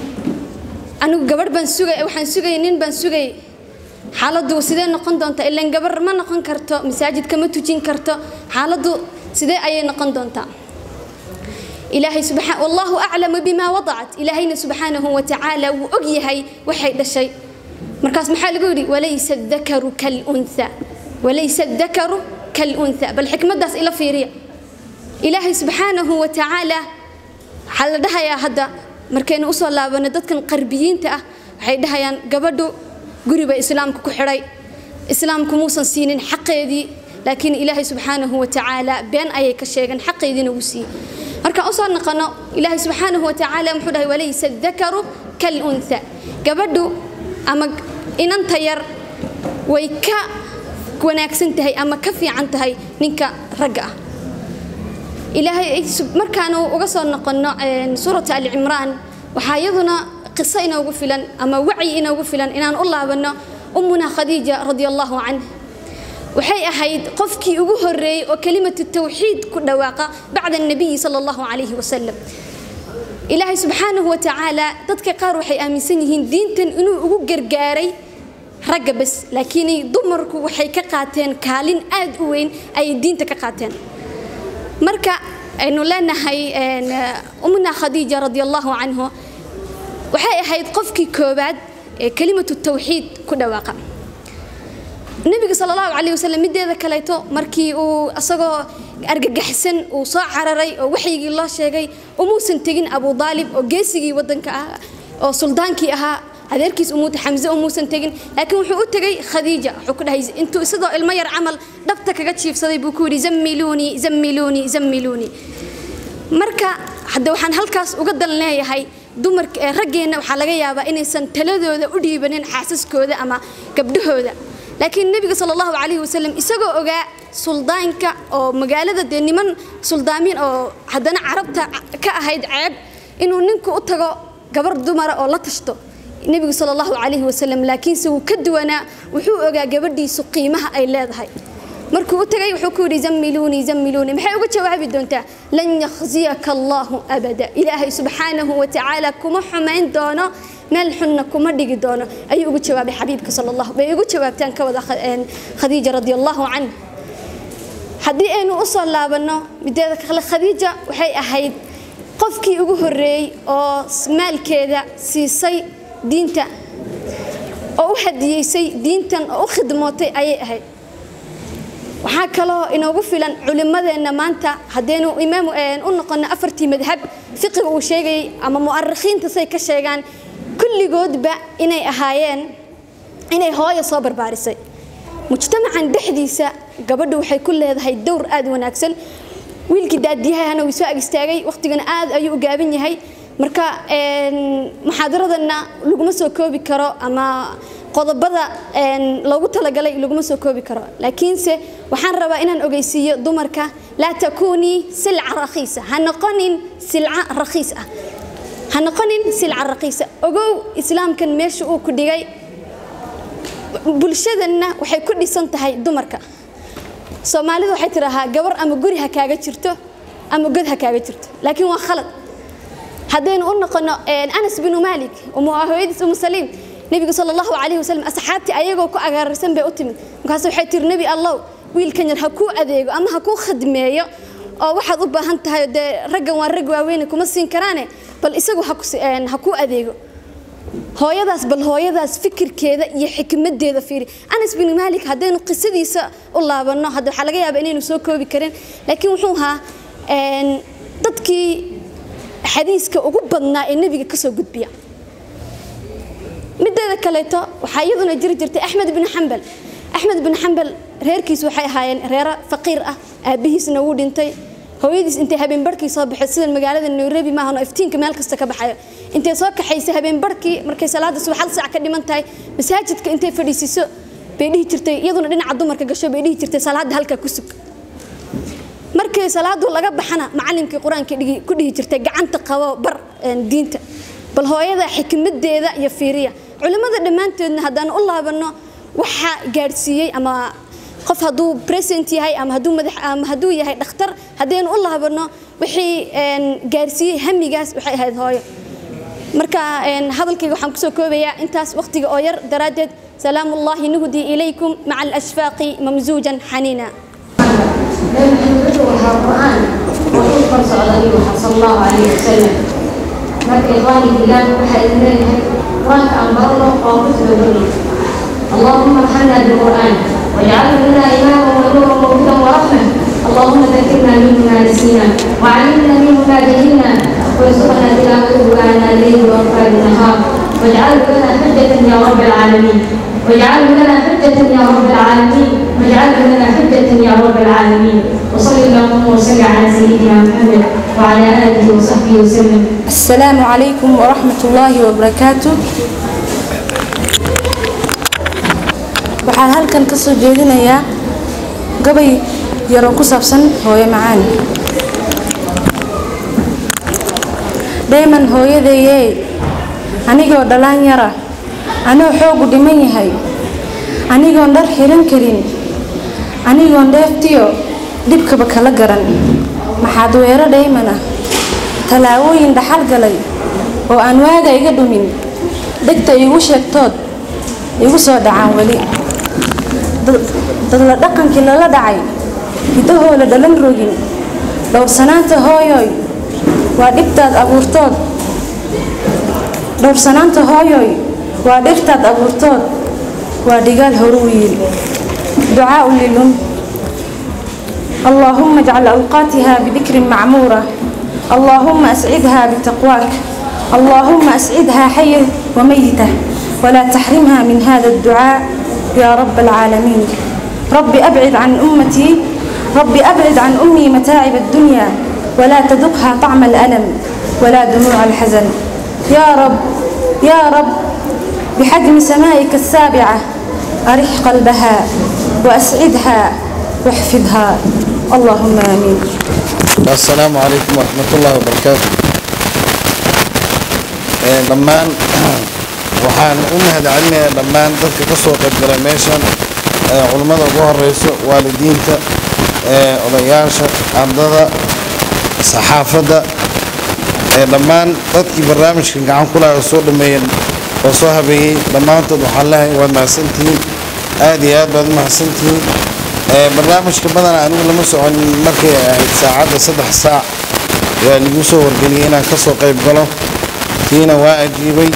Speaker 7: anigu gabadh baan sugay waxaan sugayay nin baan sugayay xaaladdu sidee noqon doontaa ilaan gabar ma noqon karto masaajidka ma tujin karto xaaladdu sidee ayay noqon doontaa ilaahay subxaan wallahu aclamu bimaa wadacat ilaahayna subxaanahu watacaala wuu og yahay waxay dhashay markaas maxaa lagu yidhi walaysa dakaru kalunha walaysa dakaru kalunha bal xikmaddaas ila fiiriya ilaahay subxaanahu watacaala waxaa la dhahayaa hadda markaynu usoo laabano dadkan qarbiyiinta ah waxay dhahayaan gabadhu guri bay islaamka ku xidhay islaamku muusan siinin xaqeedii laakiin ilaahay subxaanahu watacaala been ayay ka sheegeen xaqeediina wuu siiyey markaan usoo noqono ilaahay subxaanahu watacaala muxuu dhahay walaysa dakaru kalunha gabadhu ama inanta yar way ka wanaagsan tahay ama ka fiican tahay ninka ragga ah ilaahay markaanu uga soo noqono suurata alcimraan waxaa iyaduna qiso inoogu filan ama wacyi inoogu filan inaan u laabano ummuna khadiija radia allahu canh waxay ahayd qofkii ugu horeeyey oo kelimatu tawxiid ku dhawaaqa bacda annabiyi sala allahu calayhi wasalam ilaahay subxaanahu watacaala dadka qaar waxay aaminsan yihiin diintan inuu ugu gargaaray ragga bas laakiin dumarku waxay ka qaateen kaalin aad u weyn ayay diinta ka qaateen marka aynu leenahay umna khadiija radi allahu canhu waxay ahayd qofkii koobaad ee kelimatu tawxiid ku dhawaaqa nebiga sala allahu calayh wasalam mideeda kaleeto markii uu isagoo argagaxsan uu soo cararay oo waxyigii loo sheegay umuusan tegin abu daalib oo geesigii wadanka ah oo suldaankii ahaa adeerkiis umuuta xamse umuusan tegin laakiin wuxuu u tegay khadiija wuxuu ku dhahay intuu isidoo ilmo yar camal dhabta kaga jiifsaday buu ku yidhi zammiluunii zammiluunii zammiluunii marka hadda waxaan halkaas uga dan leeyahay dumarka ee raggeenna waxaa laga yaabaa inaysan taladooda u dhiibanin xaasaskooda ama gabdhahooda laakiin nebiga sala allahu calayhi wasalam isagoo ogaa suldaanka oo magaalada dee niman suldaamiin oo haddana carabta ka ahayd ceeb inuu ninku u tago gabar dumara oo la tashto nebigu sala allahu calayhi wasalam laakiinse wuu ka duwanaa wuxuu ogaa gabadhiisu qiimaha ay leedahay markuu u tagay wuxuu ku yidhi zammiluunii zammiluunii maxay uga jawaabi doontaa lan yakhziyaka allahu abada ilaahay subxaanahu watacaala kuma xumayn doono meel xunna kuma dhigi doono ayuu ugu jawaabay xabiibka sala allah bay ugu jawaabtaan ka wada khadiija radi allahu canh haddii aynu usoo laabanno mideeda kale khadiija waxay ahayd qofkii ugu horreeyey oo maalkeeda siisay diinta oo u hadiyeysay diintan oo u khidmootay ayay ahayd waxaa kaloo inoogu filan culimmadeenna maanta haddaynu imaam u noqono afartii madhab fiqiga uu sheegayay ama mu'arikhiinta say ka sheegaan kulligoodba inay ahaayeen inay hooyo soo barbaarisay mujtamacan dhexdiisa gabadhu waxay ku leedahay dowr aada wanaagsan wiilkii daadiyahana wuu soo ag istaagay waqtigana aad ayuu u gaaban yahay marka muxaadaradanna laguma soo koobi karo ama qodobada loogu talagalay laguma soo koobi karo laakiinse waxaan rabaa inaan ogeysiiyo dumarka laa takuunii silca rakhiisa ha noqonin silca rakhiis ah ha noqonin silca rakhiisa ogow islaamkan meesha uu ku dhigay bulshadanna waxay ku dhisan tahay dumarka soomaalidu waxay tidhaahaa gabar ama guri ha kaaga jirto ama god ha kaaga jirto laakiin waa khalad haddaynu u noqono anas binu malik hooyadiis umu saliim nebigu sala allahu calayhi wasalam asxaabtii ayagoo ku agaararsan bay u timid markaas waxay tiri nebi allow wiilkan yar ha kuu adeego ama ha kuu khadmeeyo oo waxaad u baahan tahay dee raggan waa rag waaweyne kuma siin karaane bal isagu ha kuu adeego hooyadaas bal hooyadaas fikirkeeda iyo xikmadeeda fiiri anas bin malik haddaynu qisadiisa u laabanno hadda waxaa laga yaabaa inaynu soo koobi karin laakiin wuxuu ahaa dadkii xadiiska ugu badnaa ee nebiga kasoo gudbiya mideeda kaleeto waxaa iyaduna jiri jirtay axmed bin xambal axmed bin xambal reerkiisu waxay ahaayeen reero faqiir ah aabihiisna wuu dhintay
Speaker 8: hooyadiis intay habeen barhkii soo baxay sida magaalada nairobi maahan oo iftiinka meel kasta ka baxayo intay soo kaxaysay habeen barhkii markay salaada subax hal saac ka dhiman tahay masaajidka intay fadhiisiso bay dhihi jirtay iyaduna dhinaca dumarka gasho bay dhihi jirtay salaada halkaa ku sug markii salaadu laga baxana macallinkii qur-aanka dhigi- ku dhihi jirtay gacanta qabo bar een, diinta bal hooyada xikmadeeda iyo fiiriya culimmada dhammaantoodna haddaan u laabanno waxa gaadhsiiyey ama qof hadduu present yahay ama hadduu madax ama hadduu yahay dhakhtar haddaynu u laabanno wixii een, gaadhsiiyey hamigaas waxay ahayd hooyo marka een, hadalkayga waxaan kusoo koobayaa intaas waqtiga oo yar daraaddeed salaamu ullahi nuhdii ilaykum maca alashfaaqi mamsuujan xaniina
Speaker 9: وحا القرآن وحفظ صلى صلى الله عليه وسلم marka ikhwaani bilaah waxaa idin leeyahay qur-aanka aan barano oo ku soo اللهم ارحمنا بالقرآن واجعله لنا إماما ونورا وهدى ورحمة اللهم ذكرنا منه ما نسينا وعلمنا منه ما جهلنا وارزقنا تلاوته آناء الليل وأطفال النهار واجعله لنا حجة يا رب العالمين واجعله لنا حجة يا رب العالمين واجعله لنا حجة يا رب العالمين وصل اللهم وسلم على سيدنا محمد وعلى آله وصحبه وسلم
Speaker 10: السلام عليكم ورحمة الله وبركاته waxaan halkan ka soo jeedinayaa gabay yaroo ku saabsan hooyo macaan dhayman hooyadeeyee anigoo dhalaan yara anoo xoogu dhiman yahay anigoon dhar xiran karin anigoon dheeftiyo dhibkaba kala garan maxaad weero dhayman ah tallaabooyin dhaxal galay oo aan waaga iga dhumin dhegta iigu sheegtood igu soo dhacaan weli dadla dhaqankii lala dhacay hidahooda dhalan rogin dhowrsanaanta hooyoy waa dhibtaad abuurtood dhowrsanaanta hooyoy waa dhirtaad abuurtood waa dhigaal horu wiil ducaau lilum اللهم اجعل أوقاتها بذكر معمورة اللهم أسعدها بتقواك اللهم أسعدها حية وميتة ولا تحرمها من هذا الدعاء يا رب العالمين رب أبعد عن أمتي رب أبعد عن أمي متاعب الدنيا ولا تذقها طعم الألم ولا دموع الحزن يا رب يا رب بحجم سمائك السابعة أرح قلبها وأسعدها واحفظها اللهم آمين
Speaker 11: السلام عليكم ورحمة الله وبركاته dhammaan waxaan u mahadcelinayaa dhammaan dadka ka soo qaybgalay meeshan culummada ugu horeyso waalidiinta odayaasha ardada saxaafadda dhammaan dadkii barnaamijka gacan ku laha oo soo dhameeyeen oo soo habeeyey dhammaantood waxaan leehay waad mahadsantihiin aad iyo aad baad u mahadsantihiin barnaamijka badana anigu lama socon markay ahayd saacadda saddex saac yaa ligu soo wargeliyey inaan ka soo qayb galo kiina waa ajiibay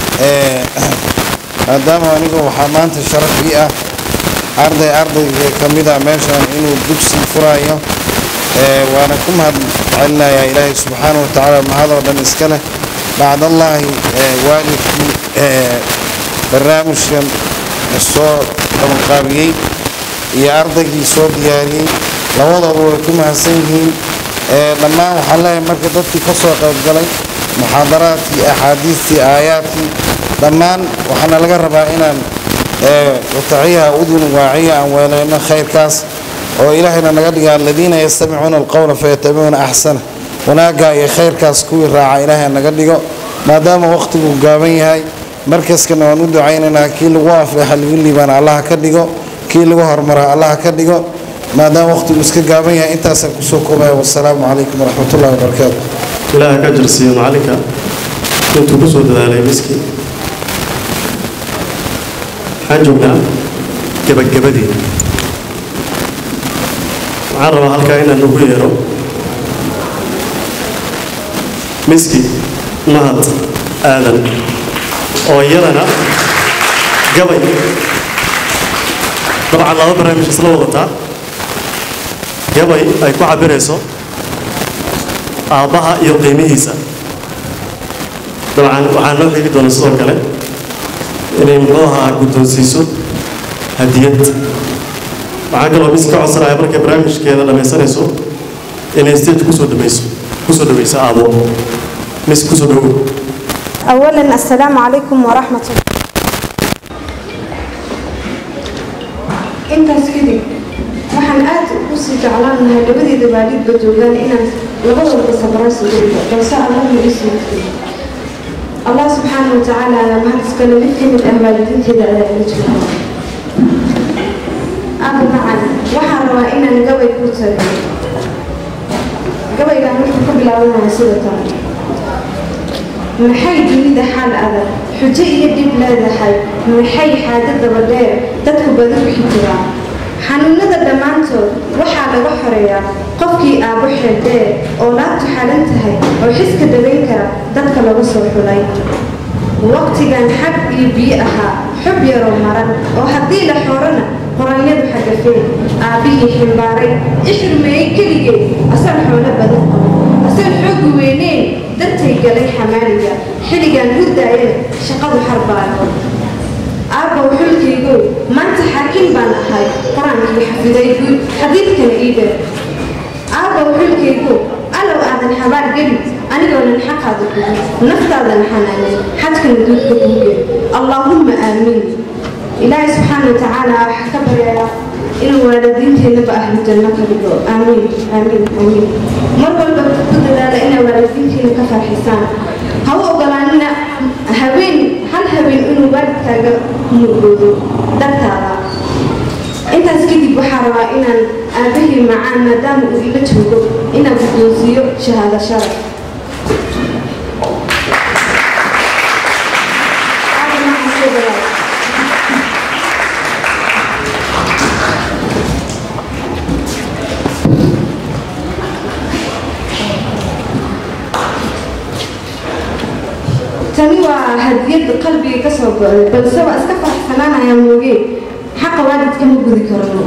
Speaker 11: maadaama anigu waxaa maanta sharaf ii ah arday ardayga ka mid ah meeshan inuu dugsi furayo waana ku mahad celinayaa ilaahay subxaanahu watacaala mahadoo dhan iska leh bacdallaahi waalidkii barnaamijkan soo qabanqaabiyey iyo ardaygii soo diyaariyey labadooda way ku mahadsan yihiin dhammaan waxaan leeyahay marka dadkii ka soo qaybgalay muxaadaraadkii axaadiistii aayaadkii dhammaan waxaana laga rabaa inaan wataciyaha udun waaciya aan weeleyno khayrkaas oo ilaahayna naga dhiga aladiina yastamicuuna alqowla fayatabicuuna axsana wanaaggaa iyo khayrkaas kuwii raaca ilaahay naga dhigo maadaama waqtigu gaaban yahay markaskana waan u ducaynaynaa kii lagu afleexa lagu liibaana allaha ka dhigo kii lagu hormara allaha ka dhigo maadaama waqtigu iska gaaban yahay intaasaan kusoo koobaya wasalaamu calaykum waraxmatullahi wabarakaatu
Speaker 1: ilaaha ka jirsiiyo macalinka intuu ku soo dadaalay miski waxaan joognaa gebagabadii waxaan rabaa halkaa inaan ugu yeero miski mahad aadan oo iyadana gabay dabcan laba barnaamij isla wadataa gabay ay ku cabirayso aabbaha iyo qiimihiisa dabcan waxaan loo xigi doonaa sidoo kale inay muxuu ahaa guddoonsiiso hadiyad waxaan kaloo mis ka codsanaya markay barnaamijkeeda dhammaysanayso inay stage kusoo dhamayso kusoo dhawayso aabo mis kusoo dhawow
Speaker 10: أولا السلام عليكم ورحمة الله intaas kadib waxaan aad u sii jeclaan lahay labadeeda waalidba joogaan inaan labadooda sabraan sugayda balse allah ma ii suurtay allah subxaana wa tacaala ayaa mahad iskale mid ka mid ah waalidiinteeda ayaa ila jooga aaba macan waxaan rabaa inaan gabay ku tago gabaygaan wuxuu ka bilaabanaya sida tan maxay dunida xaal adag xujo iyo dhib leedahay maxay xaajo daba dheer dadku badi u xijiraan xanuunada dhammaantood waxaa laga xoreeyaa qofkii aabo xeeldheer oo laabtu xalan tahay oo xiska dabayn kara dadka laga soo xulay waqtigan xag iyo biyo ahaa xub yaroo maran oo haddii la xoorana qoranyadu xagafeen aabbihii ximbaaray ixirmeeyey keligeed asal xoolo badan qabo asal xoogu weyneen dartay galay xamaaliga xilligan hurdaayana shaqadu xarbaayo aabbow xulkaygow maanta xaakim baan ahay qur-aankii xafiday guud xadiidkana ii dheer aabbow xulkaygow allow aadan habaar geli anigoonan xaqaada gudin naftaadan xanaanin xadkana duudka kuuge allaahumma aamiin ilaahay subxaana wa tacaala waxaa ka baryayaa inuu waalidiinteennaba ahlu janno ka dhigo aamiin aamiin aamiin mar walba ku dadaala inaa waalidiinteena ka farxisaan ha u ogolaanina habeen hal habeen inuu waalidkaaga murgoodo dartaada intaas kadib waxaa rabaa inaan aabahii macaan maadaama uu ila joogo inaan guddoonsiiyo shahaado sharaf tani waa hadiyad qalbiga ka soo go'day balse waa iska faraxsanaanaya mooge xaqa waalidka ma gudi karno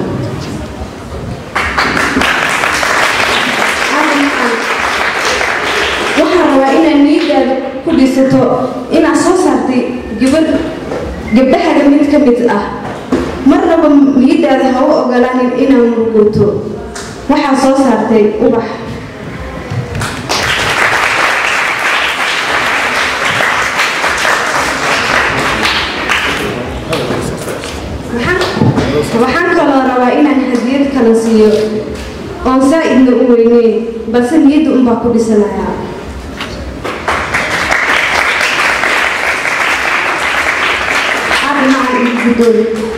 Speaker 10: waxaan rabaa inaad niyadaada ku dhisato inaad soo saartay gabadh gabdhahaga mid ka mid ah marnaba niyadaada ha u ogolaanin inaad murgooto waxaa soo saartay ubax waxaan kaloo rabaa inaan hadiyad kala siiyo oon saa-idna u weyneyn balse niyadda unbaa ku dhisanayaa arrimahan iyo gudooda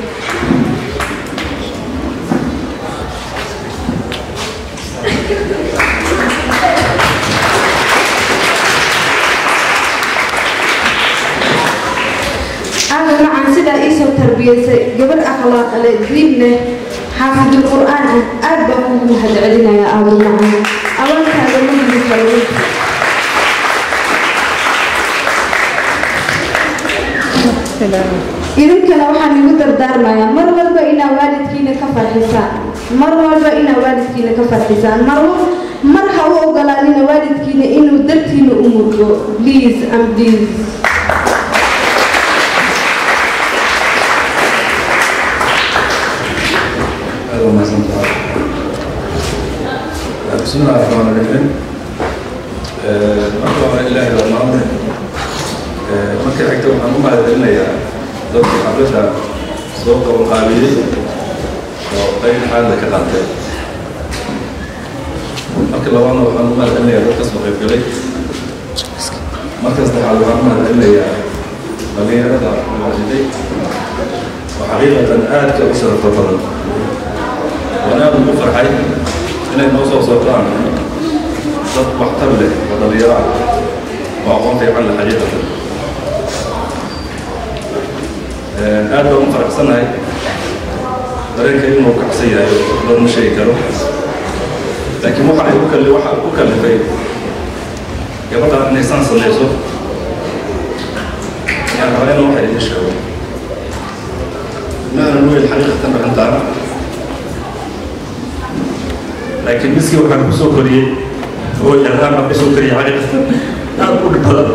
Speaker 10: aada macaan sidaa iisoo tarbiyaysay gabar akhlaaq leh diin leh xaafidul qur'aan ah aad baan kugu mahadcelinayaa aada macaan abaalkaaga ma heli karo idinkana waxaan igu dardaarmayaa mar walba inaa waalidkiina ka farxisaan mar walba inaa waalidkiina ka farxisaan mar mar ha u ogolaanina waalidkiina inuu dartiina u murgo please and please
Speaker 12: بسم الله الرحمن الرحيم marka hore ilaahay baa maanta marka xigta waxaan u mahadcelinayaa dadka xafladda soo qabanqaabiyey oo qayb xaalda ka qaatay marka labaadna waxaan u mahadcelinayaa dadka soo qaybgalay marka saddexaad waxaan u mahadcelinayaa dhallinyarada mawajiday oo xaqiiqatan aadka u sharafta badan waan aad ugu farxay inay noo soo socdaan dad waxtar leh oo dhalinyaro ah oo aqoon fiican leh xaqiiqatan aad baan u faraxsanahay dareenka inuu kacsan yahay dad ma sheegi karo laakiin waxa ay u kalli waxa u kallifay gabadhaan inay saan samayso yaan rabaa inaan waxa idin sheego ma aanan weyn xaqiiqatan arrintaan laakiin miskii waxaan ku soo koriyey oo yarhaan baan kusoo koriyey xaqiiqatan aad u dhib badan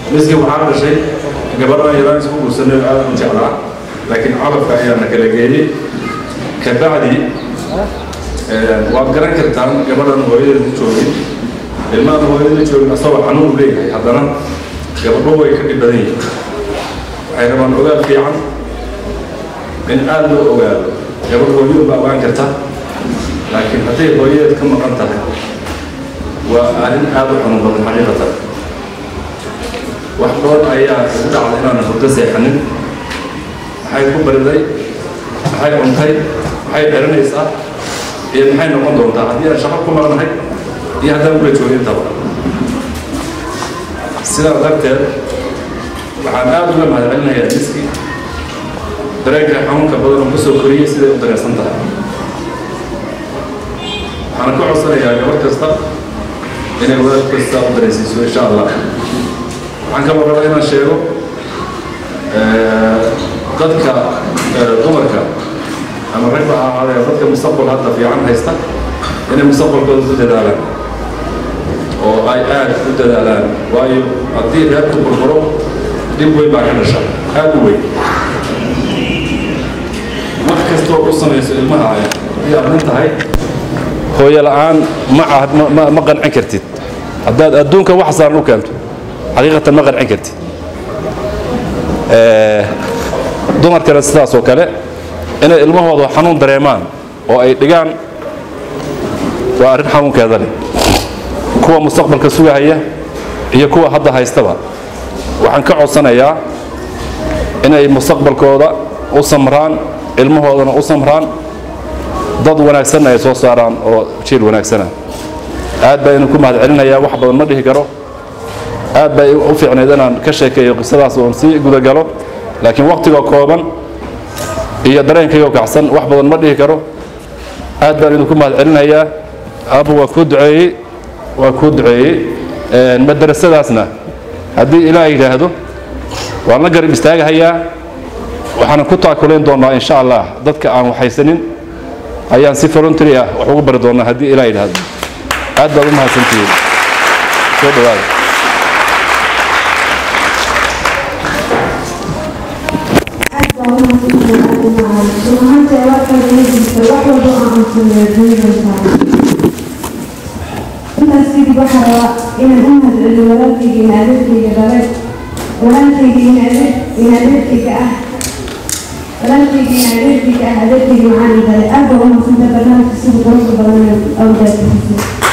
Speaker 12: miski waxaa dhashay gabadhan yaraan isku guursanay oo aad u jeclaa laakiin calafka ayaana kala geeyey kabacdi waad garan kartaan gabadhan hooyadeeda joogin ilmahan hooyadada joogin asagoo xanuun leeyahay haddana gabadho way ka dhib badan yihiin waxay rabaan ogaal fiican in aad loo ogaado gabadh hooyadu ba ogaan karta laakiin hadday hooyadeed ka maqan tahay waa arrin aad u xanuun badan xaqiiqatan wax dhoor ayaa ugu dhacda inaanan hurdo seexanin maxay ku bariday maxay cuntay maxay xiranaysaa iyo maxay noqon doontaa haddii aan shaqo ku maqnahay iyo haddaan kula joogin intaba sidaa darteed waxaan aad uga mahadcelinayaa miski dareenka xanuunka badan oo kusoo koriyey siday u dareensan tahay waxaan ka codsanayaa gabar kasta inay wadaad kasta u dareensiiso insha allah waxaan kaloo rabaa inaan sheego dadka dumarka ama ragba ha ahaadee dadka mustaqbal hadda fiican haysta inay mustaqbalkooda ku dadaalaan oo ay aad u dadaalaan waayo haddii reerku burburo dhib weyn baa ka dhasha aad u weyn wax kastoo u samayso ilmaha ay haddii aad nin tahay hooyo la'aan ma cahd ma ma qancin kartid haddaad adduunka wax saaran u keento xaqiiqatan ma qancin kartid dumarkana sidaas oo kale inay ilmahooda xanuun dareemaan oo ay dhigaan waa arrin xanuunkeeda leh kuwa mustaqbalka sugahaya iyo kuwa hadda haystaba waxaan ka codsanayaa inay mustaqbalkooda u samraan ilmahoodana u samraan dad wanaagsanna ay soo saaraan oo jiil wanaagsana aad baa idinku mahadcelinayaa wax badan ma dhihi karo aad bay u fiicnayd inaan ka sheekeeyo qisadaas oon sii gudagalo laakiin waqtigoo kooban iyo dareenkaygoo kacsan wax badan ma dhihi karo aad baan idinku mahadcelinayaa aabba waa kuu duceeyey waa kuu duceeyey madarasadaasna haddii ilaah yidhaahdo waan la garab istaagahayaa waxaan ku taakulayn doonaa insha allah dadka aan waxaysanin ayaan si voluntary ah wax ugu bari doonaa haddii ilaah yidhaahdo aad baad u mahadsantihiin soo dhawaada
Speaker 13: intaas kadib waxaa rabaa inaan u mahadceliyo walaalkayga in adeerkayga dhalay walaalkayga in adeer in adeerkayga ah walaalkayga in adeerkayga ah adeerkayga waxaan dhalay aad baa u mahadsantahay barnaamijka sida quruxda badan ee awdaadkiisa